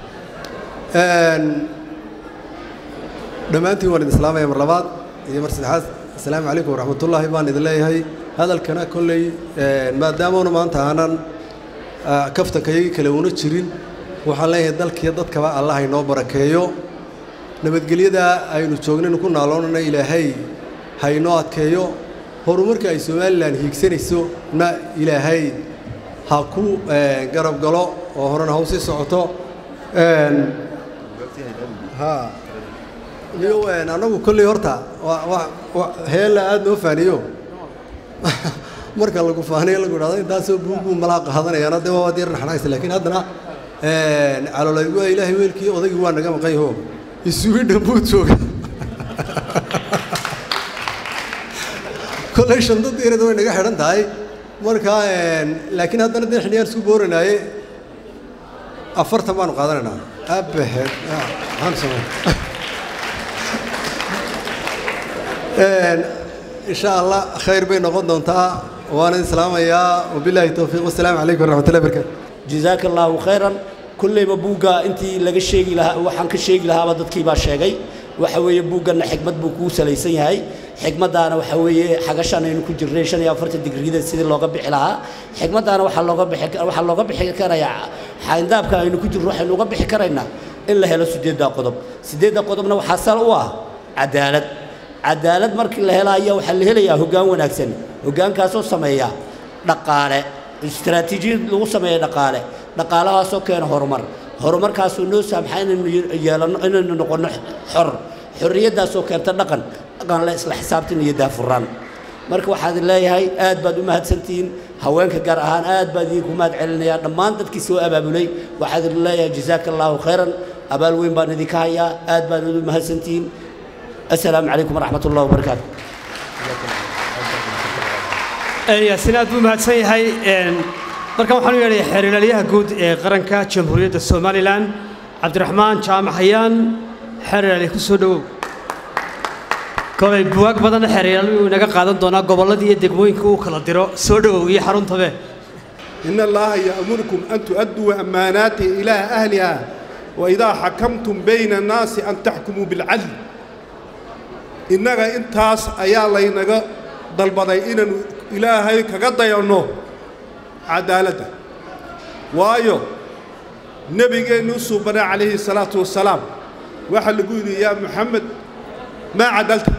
dhammaantiin waan idin islaamaya mar labaad iyo mar saddexaad assalaamu calaykum waraxmatullaahi baan idin leeyahay hadalkana kolley maadaamuna maanta aanan kaftankayagii kale una jirin waxaan leeyahay dalkiiyo dadkaba allah inoo barakeeyo nabadgelyada aynu joognaynu ku naaloonana ilaahay ha inoo adkeeyo horumarka ay somalilan hiigsanayso na ilaahay ha ku garab galo oo horena ha u sii socoto ha iyo annagu kolley horta heella aada noo faaniyo marka lagu faaniyo lagu idhahdo intaasoo buugbuu malaa qaadanayaana dee waa yar naxnaaysa laakiin haddana calolaygu waa ilaahay weelkii odaygii waa naga maqan yaho isugi dhambuu jooga kolley shandadii ereda way naga xidhan tahay marka laakiin haddana dee xiliyaan isku booranaaye afartan baanu qaadanaynaa abaheed maxaan samay insha allah khayr bay noqon doontaa waana islaamayaa wabilaahi towfiiq wasalaamu calaykum waraxmatullahi barakaatu jazaaka allaahu khayran kollayba buugga intii laga sheegi lahaa waxaan ka sheegi lahaaba dadkii baa sheegay waxa weeye buugganna xikmad buu kuu salaysan yahay xikmaddaana waxa weeye xagashan aynu ku jirnay shan iyo afartan digrida sidii looga bixi lahaa xikmaddaana waxaa looga bixi waxaa looga bixi karayaa xayndaabka aynu ku jirno waxaynu uga bixi karaynaa in la helo siddeeddaa qodob siddeedda qodobna waxaa sal u ah cadaalad cadaalad markii la helaayo waxaa la helayaa hoggaan wanaagsan hoggaankaasoo sameeya dhaqaale istaraatiijiyad lagu sameeya dhaqaale dhaqaalahaasoo keena horumar horumarkaasuu noo saamxa inaynu yeelanno inaynu noqonno xor xorriyaddaasoo keenta dhaqan dhaqan la isla xisaabtan iyo daafuraan marka waxaad leeyahay aad baad u mahadsantihiin haweenka gaar ahaan aad baad idinku mahad celinayaa dhammaan dadkii soo abaabulay waxaad leeyahay jazaaka allaahu khayran abaal weyn baan idinka hayaa aad baad u mahadsantihiin السلام عليكم ورحمة الله وبركاته yaasiin aad buu mahadsan yahay markan waxaan u yeedhay xeerlaaliyaha guud ee qaranka jamhuuriyadda somalilan cabdiraxmaan jaamac hayaan xeerlaali ku soo dhowow kolay buwaag badanna xeerlaali uu inaga qaadan doonaa gobolladii iyo degmooyinka uu kala diro soo dhowow iyo xaruntabe إن الله يأمركم أن تؤدوا أماناته إلى أهلها وإذا حكمتم بين الناس أن تحكموا بالعدل innaga intaas ayaa laynaga dalbaday inaanu ilaahay kaga dayanno cadaaladda waayo nebigeennu suubana calayhi salaatu wasalaam waxaa lagu yidhi yaa maxamed maa cadalta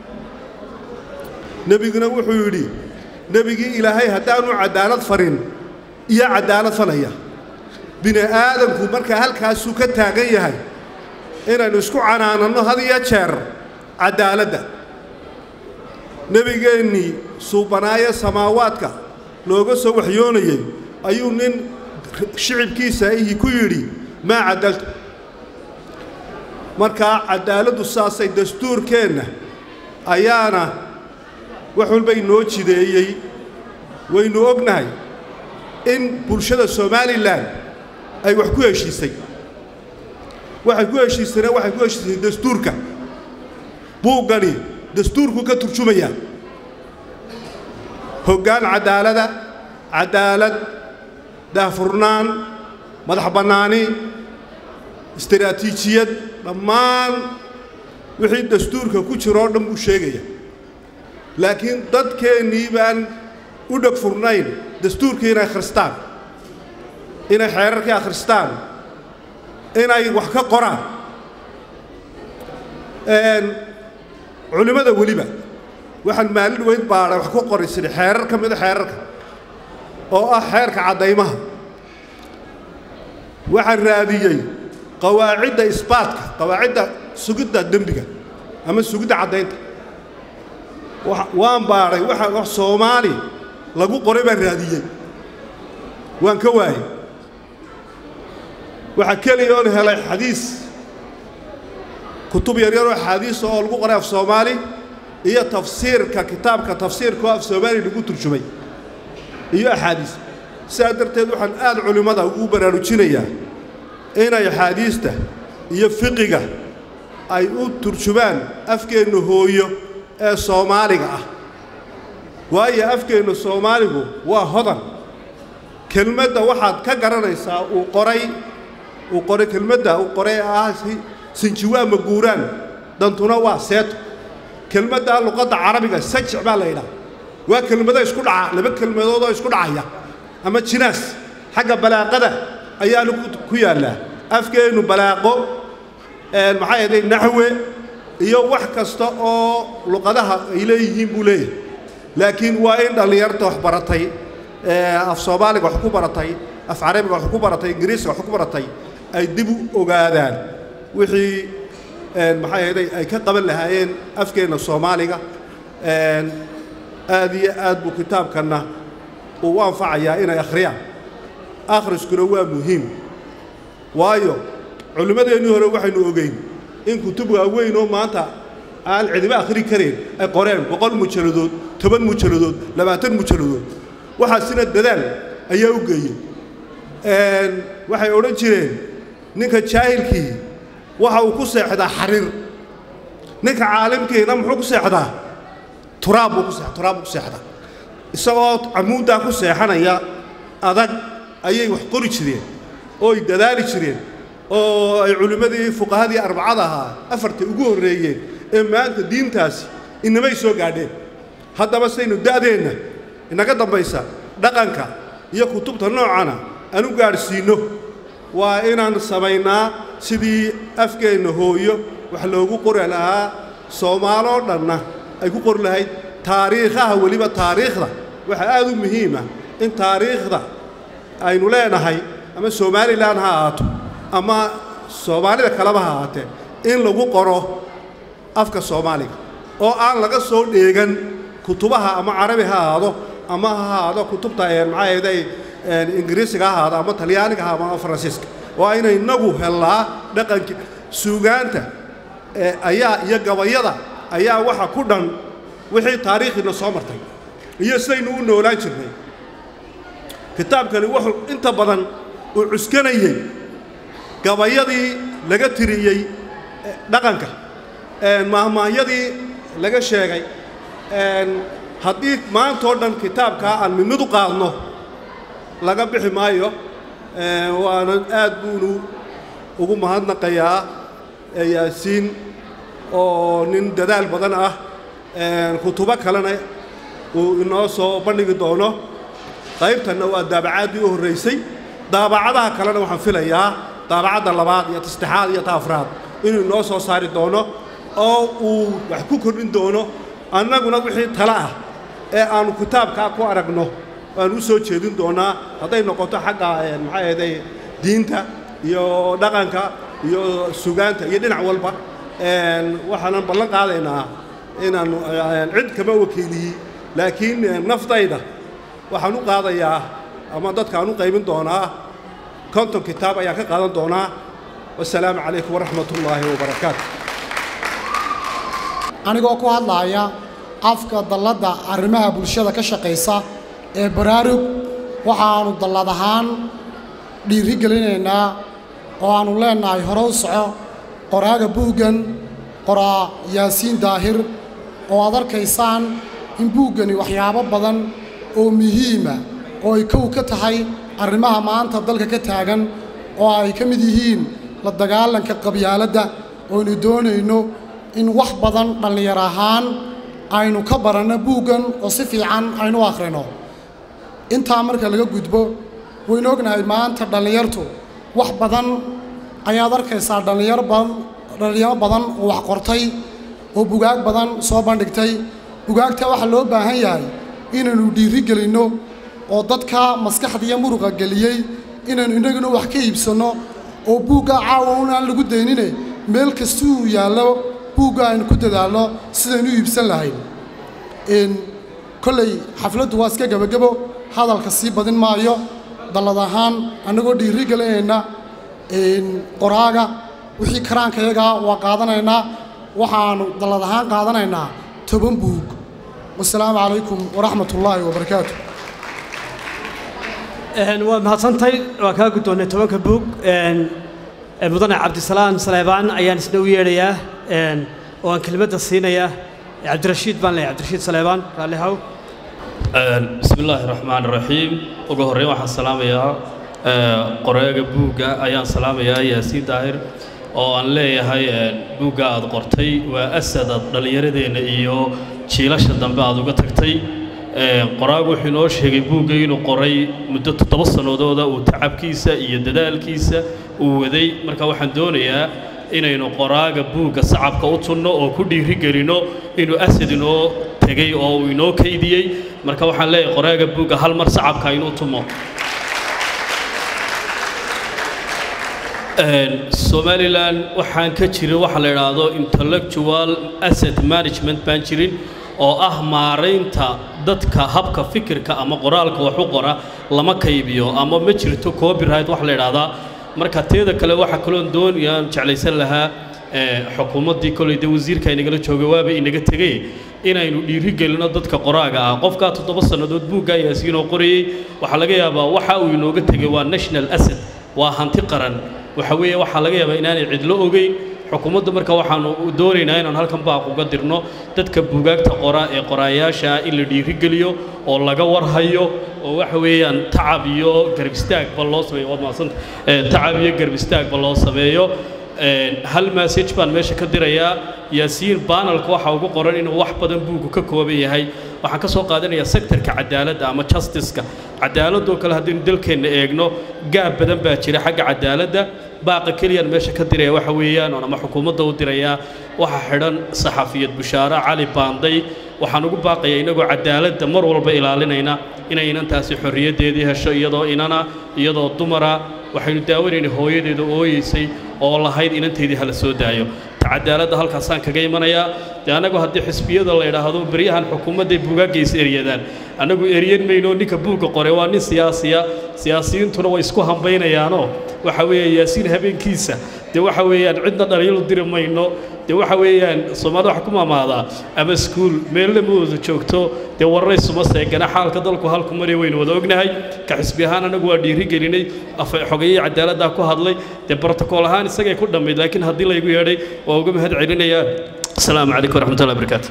nebiguna wuxuu yidhi nebigii ilaahay haddaanu cadaalad farin iyo cadaalad falaya bini aadamku markaa halkaasuu ka taagan yahay inaynu isku canaananno had iyo jeer cadaaladda nebigeennii suubanaaye samaawaadka looga soo waxyoonayey ayuu nin shicibkiisa ihi ku yidhi maa cadaltu markaa cadaaladdu saasay dastuurkeenna ayaana wax walba inoo jideeyey waynu ognahay in bulshada somalilan ay wax ku heshiisay waxay ku heshiisayna waxay ku heshiisay dastuurka buuggani dastuurku ka turjumayaa hoggaan cadaalada cadaalad daahfurnaan madax bannaani istaraatiijiyad dhammaan wixii dastuurka ku jiroo dhan buu sheegaya laakiin dadkeennii baan u dheg furnayn dastuurkii inay akhristaan inay xeerarkii akhristaan inay wax ka qoraan culimmada weliba waxaan maalin weyn baadhay wax ku qoray sidhi xeerar ka mida xeerarka oo ah xeerka caddaymaha waxaan raadiyey qawaacidda isbaatka qawaacidda sugidda dembiga ama sugidda caddaynta waan baadhay waxa wax soomaali lagu qoray baan raadiyey waan ka waayey waxaa keliya oon helay xadiis kutub yaryaroo axaadiisa oo lagu qoray af soomaali iyo tafsiirka kitaabka tafsiirka oo af soomaali lagu turjumay iyo axaadiis sidaa darteed waxaan aad culimmada ugu baraarujinayaa inay axaadiista iyo fiqiga ay u turjumaan afkeenna hooyo ee soomaaliga ah waayo afkeenna soomaaligu waa hodan kelmadda waxaad ka garanaysaa uu qoray uu qoray kelmadda uu qoray ee ah sinjiwaa ma guuraan dantuna waa seeto kelmaddaa luqadda carabiga sajic baa la yidhaha waa kelmado isku dhaca laba kelmadoodoo isku dhacaya ama jinaas xagga balaaqada ayaana ku yaallaa afkeennu balaaqo maxay ahday naxwe iyo wax kasta oo luqadaha ay leeyihiin buu leeyahay laakiin waa in dhallinyarta wax baratay af soomaaliga wax ku baratay af carabiga wax ku baratay ingiriisiga wax ku baratay ay dib u ogaadaan wixii maxay ahday ay ka qaban lahaayeen afkeenna soomaaliga aad iyo aad buu kitaabkanna uu u anfacayaa inay akhriyaan akhriskuna waa muhiim waayo culimmadeennii hore waxaynu ogeyn in kutub waaweyn oo maanta aan cidiba akhri karayn ay qoreen boqol mujalladood toban mujalladood labaatan mujalladood waxaasina dadaal ayaa u geeyey waxay odhan jireen ninka jaahilkii waxa uu ku seexdaa xariir ninka caalimkiina muxuu ku seexdaa turaab buu ku se turaab buu ku seexdaa isagoo camuuddaa ku seexanaya adag ayay wax qori jireen oo ay dadaali jireen oo ay culimmadii fuqahadii arbacada ahaa afarta ugu horreeyeen ee maanta diintaasi inamay soo gaadheen haddaba saynu da'deenna inaga dambaysa dhaqanka iyo kutubta noocana aan u gaadhsiinno waa inaan samaynaa sidii afkeenna hooyo wax loogu qori lahaa soomaaloo dhanna ay ku qori lahayd taariikhaha weliba taariikhda waxaa aad u muhiima in taariikhda aynu leenahay ama somalilan ha ahaato ama soomaalida kaleba ha ahaatee in lagu qoro afka soomaaliga oo aan laga soo dheegan kutubaha ama carabi ha ahaado ama ha ahaado kutubta maxaa ahayday ingiriisiga ha ahaado ama talyaaniga ha ama faransiiska waa inay inagu hellaa dhaqankii suugaanta ayaa iyo gabayada ayaa waxa ku dhan wixii taariikhiina soo martay iyo sidaynu u noolaan jirnay kitaabkani wuxuu inta badan uu cuskanayey gabayadii laga tiriyey dhaqanka maahmaahyadii laga sheegay haddii maantoo dhan kitaabkaa aan mid mid u qaadno laga bixi maayo waana aad buunu ugu mahadnaqayaa yaasiin oo nin dadaal badan ah kutubo kalena uu inoo soo bandhigi doono qaybtanna waa daabacaadii u horraysay daabacadaha kalena waxaan filayaa daabacadda labaad iyo tasaddexaad iyo ta afraad inuu inoo soo saari doono oo uu wax ku kordhin doono annaguna wixii tale ah ee aannu kitaabkaa ku aragno waannu u soo jeedin doonaa hadday noqoto xagga maxaa ahday diinta iyo dhaqanka iyo sugaanta iyo dhinac walba waxaanan ballan qaadaynaa inaannu cid kama wakiiliyi laakiin naftayda waxaan u qaadayaa ama dadkaan u qaybin doonaa konton kitaab ayaan ka qaadan doonaa wasalaamu calaykum waraxmat ullaahi wabarakaatu anigoo ku hadlaaya afka dalladda arrimaha bulshada ka shaqaysa ee baraarug waxaannu dallad ahaan dhiiri gelinaynaa oo aannu leennahay hore u soco qoraaga buuggan qoraa yaasiin daahir oo aad arkaysaan in buuggani waxyaabo badan oo muhiima oo ay kow ka tahay arrimaha maanta dalka ka taagan oo ay ka mid yihiin la dagaalanka qabyaaladda ooynu doonayno in wax badan dhallinyar ahaan aynu ka baranno buuggan oo si fiican aynu u akhrino intaa marka laga gudbo waynu ognahay maanta dhallinyartu wax badan ayaad arkaysaa dhallinyar badan dhallinyaro badan oo wax qortay oo bugaag badan soo bandhigtay bugaagta waxaa loo baahan yahay inaynu dhiiri gelinno oo dadka maskaxda iyo muruqa geliyey inaynu innaguna wax ka iibsanno oo buugga caawa unaan lagu daynine meel kasta uu yaallo buugga aynu ku dadaalno sidaynu u iibsan lahayn kolley xafladdu waa iska gebagebo hadalka sii badin maayo dallad ahaan annagoo dhiiri gelinayna qoraaga wixii karaankayagaa waa qaadanaynaa waxaannu dallad ahaan qaadanaynaa toban buug wasalaamu calaykum waraxmat ullaahi wabarakaatu waa mahadsantahay waa kaa guddoonnay tobanka buug mudane cabdisalaam saleebaan ayaan isna u yeedhayaa oo aan kelimadda siinayaa cabdirashiid baan leeyahay cabdirashiid saleebaan raalli haw bismi illaahi raxmaan raxiim ugu horreyn waxaan salaamayaa qoraaga buugga ayaan salaamayaa yaasiin daahir oo aan leeyahay buugga aad qortay waa asadaad dhallinyaradeenna iyo jiilasha dambe aad uga tagtay qoraagu wuxuu inoo sheegay buugga inuu qoray muddo toddoba sannadooda uu tacabkiisa iyo dadaalkiisa uu waday marka waxaan doonayaa inaynu qoraaga buugga sacabka u tunno oo ku dhiiri gelinno inuu asad inoo tegey oo uu inoo kaydiyey marka waxaan leeyahay qoraaga buugga hal mar sacabka inuu tumo somalilan waxaan ka jirin waxa la idhaahdo intellectual asset management baan jirin oo ah maaraynta dadka habka fikirka ama qoraalka wax u qora lama kaybiyo ama ma jirto copyright wax la idhaahdaa marka teeda kale waxaa kaloon doonayaan jeclaysan lahaa xukuumaddii koley dee wasiirka inagala joogay waaba inaga tegey inaynu dhiirigelino dadka qoraaga ah qofkaa toddoba sannadood buuggaa yaasiinoo qorayey waxaa laga yaabaa waxa uu inooga tegey waa national asset waa hanti qaran waxa weeye waxaa laga yaabaa inaanay cidlo ogeyn xukuumadda marka waxaanu doonaynaa inaan halkan baaq uga dirno dadka buugaagta qora ee qoraayaasha ah in la dhiirigeliyo oo laga warhayo oo waxa weeyaan tacab iyo garab istaagba loo sameeyo waad mahadsanta tacab iyo garab istaagba loo sameeyo hal message baan meesha ka dirayaa yaasiin banalka waxa ugu qoran inuu wax badan buugu ka kooban yahay waxaan ka soo qaadanayaa sektorka cadaaladda ama justiceka cadaaladoo kale haddaynu dalkeenna eegno gaab badan baa jira xagga cadaaladda baaqa keliyaan meesha ka diraya waxa weeyaan oon ama xukuumadda u dirayaa waxa xidhan saxafiyad bushaare cali baanday waxaan ugu baaqayaa inagoo cadaaladda mar walba ilaalinayna inay inantaasi xorriyaddeedii hesho iyadoo inana iyadoo dumara waxaynu daawanayna hooyadeeda ooyeysay oo lahayd inanteedii hala soo daayo ta cadaaladda halkaasaan kaga imanayaa dee annagu haddii xisbiyada la idhaahdo beryahan xukuumadday buugaagga is eryadaan annagu eryan mayno ninka buugga qore waa nin siyaasiya siyaasiyiintuna way isku hambaynayaanoo waxa weeye yaasiin habeenkiisa dee waxa weeyaan cidna dhaliilu diri mayno dee waxa weeyaan soomaalida waxa ku maamaadaa ama iskuul meelna ma wada joogto dee warray suma seegana xaalka dalku halku maraya waynu wada ognahay ka xisbi ahaan annagu waa dhiiri gelinay xogayihii cadaaladdaa ku hadlay dee brotokool ahaan isagay ku dhammayd laakiin haddii laygu yeedhay waa uga mahad celinayaa asalaamu calaykum waraxmatullahi wabarakaatu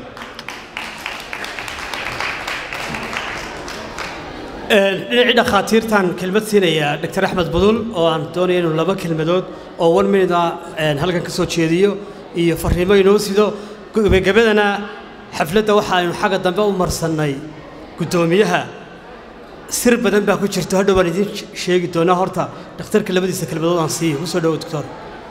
dhinacii dhakhaatiirtaan kelmad siinayaa dr axmed budul oo aan doonaya inuu laba kelmadood oo one minute ah halkan ka soo jeediyo iyo farriimo inoo sido gebagabadana xafladda waxa aynu xagga dambe u marsannay guddoomiyaha sir badan baa ku jirto hadhow baan idiin sheegi doonaa horta dhakhtarka labadiisa kelmadood aan siiyo ku soo dhowo doctor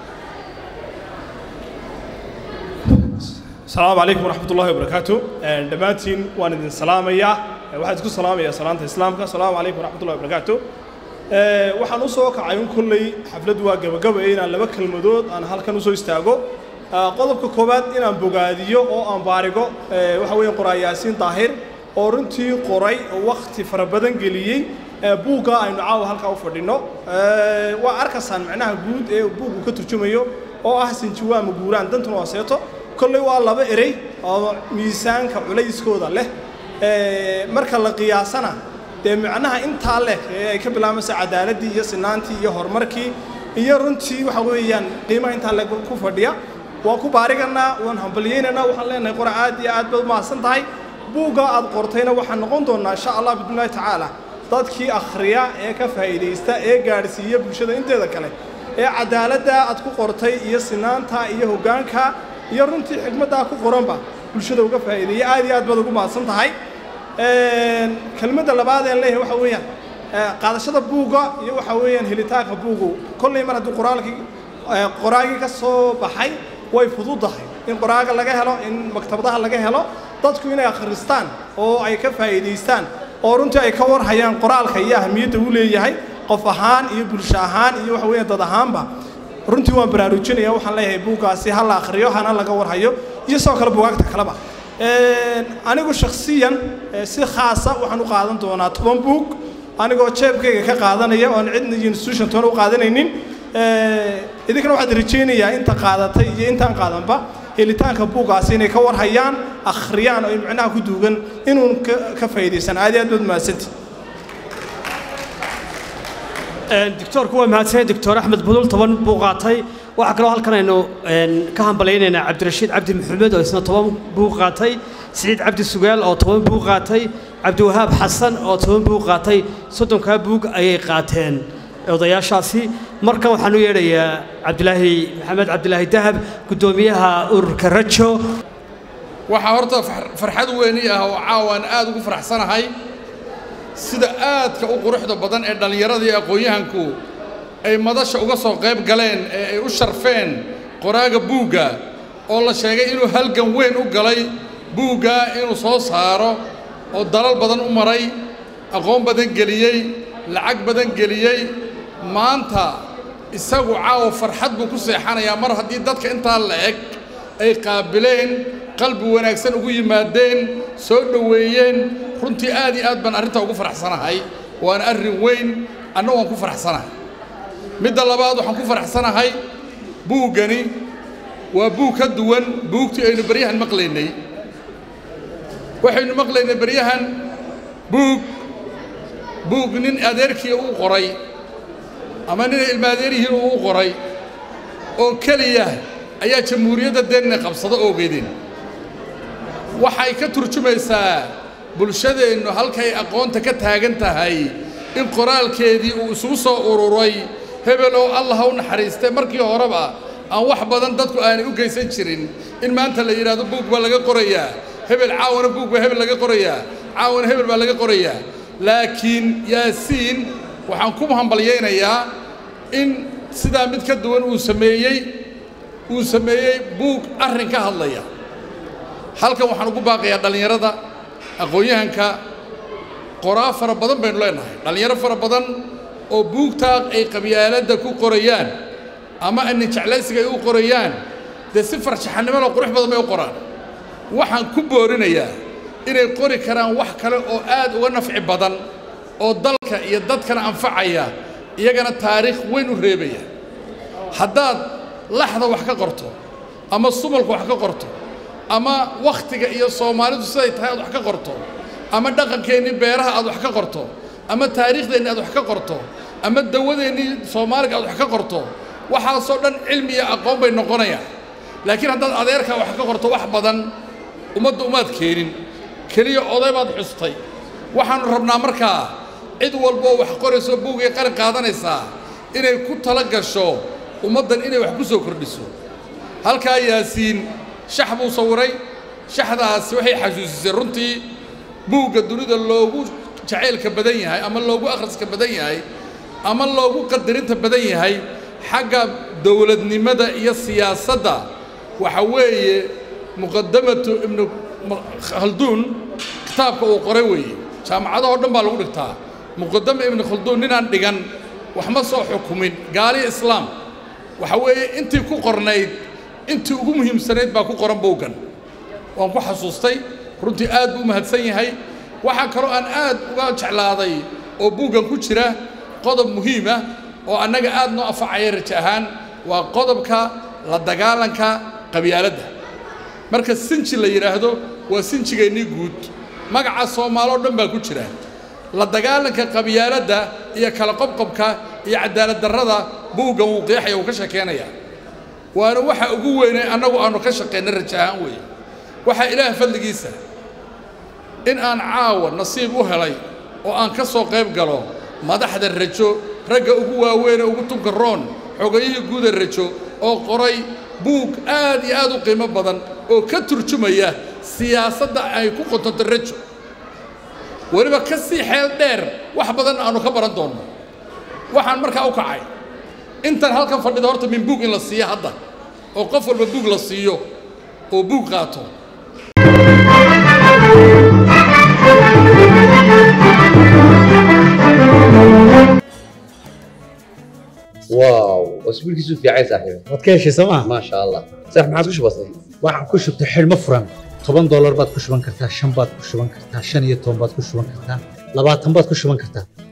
السلام عليكم ورحمة الله وبركاته دمانتين وان idin salaamaya waxaan isku salaamayaa salaanta islaamka السلام عليكم ورحمة الله وبركاته waxaan u soo kacay un kulley xafladdu waa gabagaba inaan laba kelmadood aan halkan usoo istaago qodobka koowaad inaan bogaadiyo oo aan baarigo waxa weeye qoraa yaasiin daahir oo runtii qoray oo wakhti fara badan geliyey buugga aynu caawa halkaa u fadhino waa arkaysaan macnaha guud ee buuggu ka turjumayo oo ah sinjiwaama guuraan dantuna waa seeto kolley waa laba erey oo miisaanka culayskooda leh marka la qiyaasana dee macnaha intaa leh ee ay ka bilaabaysa cadaaladdii iyo sinaantii iyo horumarkii iyo runtii waxa weeyaan qiimaha intaa le ku fadhiya waan ku baariganaa waan hambalyaynaynaa waxaan leenahay qora aad iyo aad baad umahadsan tahay buugga aad qortayna waxaan noqon doonnaa insha allah bismillahi tacaala dadkii akhriya ee ka faa'iidaysta ee gaadhsiiya bulshada inteeda kale ee cadaaladda aad ku qortay iyo sinaanta iyo hoggaanka iyo runtii xigmaddaa ku qoranba bulshada uga faa'iideeya aad iyo aad baad ugu mahadsan tahay kelmadda labaad ee leeyahay waxa weeyaan qaadashada buugga iyo waxa weeyaan helitaanka buuggu kolley mar haddii qoraalkii qoraagii ka soo baxay way fududahay in qoraaga laga helo in maktabadaha laga helo dadku inay akhristaan oo ay ka faa'iidaystaan oo runtii ay ka warhayaan qoraalka iyo ahamiyadda uu leeyahay qof ahaan iyo bulsho ahaan iyo waxa weeyaan dad ahaanba runtii waan baraarujinaya waxaan leeyahay buuggaasi ha la akhriyo hana laga warhayo iyo sidoo kale buugaagta kaleba anigu shakhsiyan si khaasa waxaan u qaadan doonaa toban buug anigoo jeebkayga ka qaadanaya oon cidna iyo institution toona u qaadanaynin idinkana waxaad rajaynayaa inta qaadatay iyo intaan qaadanba helitaanka buuggaasi inay ka warhayaan akhriyaan oo micnaha ku duugan inuun ka faa'iidaysan aad iyo aad baad mahadsanti doctoorku waa mahadsanay doctor axmed budul toban buu qaatay waxaa kaloo halkan aynu ka hambalaynaynaa cabdirashiid cabdi maxamed oo isna toban buu qaatay siciid cabdi sugaal oo toban buu qaatay cabdiwahaab xasan oo toban buu qaatay soddonkaa buug ayay qaateen odayaashaasi markan waxaan u yeedhayaa cabdilaahi maxamed cabdilaahi dahab guddoomiyaha ururka rajo waxaa horta farxad weyni ah oo caawaan aad ugu faraxsanahay sida aadka u quruxda badan ee dhallinyarada iyo aqoon-yahanku ay madasha uga soo qayb galeen ee ay u sharfeen qoraaga buugga oo la sheegay inuu halgan weyn u galay buugga inuu soo saaro oo dalal badan u maray aqoon badan geliyey lacag badan geliyey maanta isagu caawa farxad buu ku seexanayaa mar haddii dadka intaa la eg ay qaabileen qalbi wanaagsan ugu yimaadeen soo dhoweeyeen runtii aad iyo aad baan arrintaa ugu faraxsanahay waana arrin weyn anna waan ku faraxsanahay midda labaad waxaan ku faraxsanahay buuggani waa buug ka duwan buugtii aynu baryahan maqlaynay waxaynu maqlaynay baryahan buug buug nin adeerkii uu qoray ama nin ilmaadeerihii uu qoray oo keliya ayaa jamhuuriyadda deenna qabsado oogeedeen waxay ka turjumaysaa bulshadeennu halkay aqoonta ka taagan tahay in qoraalkeedii uu isugu soo ururay hebel oo allah ha u naxariistay markii horeba aan wax badan dadku aanay u geysan jirin in maanta la yidhaahdo buug baa laga qorayaa hebel caawana buug baa hebel laga qorayaa caawana hebel baa laga qorayaa laakiin yaasiin waxaan ku hambalyaynayaa in sidaa mid ka duwan uu sameeyey uu sameeyey buug arrin ka hadlaya halkan waxaan ugu baaqayaa dhallinyarada aqoon-yahanka qoraa fara badan baynu leenahay dhallinyaro fara badan oo buugtaa ay qabyaaladda ku qorayaan ama ani jeclaysiga ay u qorayaan dee si farshaxanimada qurux badan bay u qoraan waxaan ku boorinayaa inay qori karaan wax kale oo aad uga nafci badan oo dalka iyo dadkana anfacaya iyagana taariikh weyn u reebaya haddaad laxda wax ka qorto ama sumalka wax ka qorto ama wakhtiga iyo soomaalidu siday tahay aad wax ka qorto ama dhaqankeennii beeraha aad wax ka qorto ama taariikhdeenni aad wax ka qorto ama dawadeennii soomaaliga aad wax ka qorto waxaasoo dhan cilmi iyo aqoon bay noqonayaan laakiin haddaad adeerkaa wax ka qorto wax badan ummadda umaad keenin keliya oday baad xustay waxaannu rabnaa markaa cid walboo wax qorayso buugay qalin qaadanaysaa inay ku tala gasho ummaddan inay wax ku soo kordhiso halkaa yaasiin shax buu sawiray shaxdaasi waxay xasuusisay runtii buugga dunida loogu jacaylka badan yahay ama loogu akhriska badan yahay ama loogu qadarinta badan yahay xagga dowladnimada iyo siyaasadda waxa weeye muqadamatu ibnu khalduun kitaabka uu qoray weeye jaamacadahoo dhan baa lagu dhigtaa muqadama ibnu khalduun ninaan dhigan wax ma soo xukumin gaaliya islaam waxa weeye intii ku qornayd intii ugu muhiimsanayd baa ku qoran buuggan waan ku xasuustay runtii aad buu mahadsan yahay waxaa kaloo aan aad uga jeclaaday oo buuggan ku jira qodob muhiima oo annaga aad noo afacaya raja ahaan waa qodobka la dagaalanka qabyaaladda marka sinji la yidhaahdo waa sinjigeennii guud magaca soomaaloo dhan baa ku jira la dagaalanka qabyaaladda iyo kala qobqobka iyo cadaalad darrada buuggan wuu qeexaya wuu ka sheekeynayaa waana waxa ugu weynay annagu aannu ka shaqaynay raja ahaan weeye waxaa ilaah fadligiisa in aan caawa nasiib u helay oo aan ka soo qayb galo madaxda rajo ragga ugu waaweynee ugu tunka roon xogayihii guuda rajo oo qoray buug aad iyo aad u qiimo badan oo ka turjumaya siyaasadda ay ku qotonto rajo weliba ka sii xeel dheer wax badan aannu ka baran doonno waxaan markaa u kacay intan halkan fadhida horta min buug in la siiyo hadda oo qof walba buug la siiyo oo buug qaato واو واسبوع كيسو في عيسى صاحبي waad ka heshay sooma ما شاء الله صح ما عادش بسيط waxaan ku shubtay xidhmo furan toban doolar baad ku shuban kartaa shan baad ku shuban kartaa shan iyo toban baad ku shuban kartaa labaatan baad ku shuban kartaa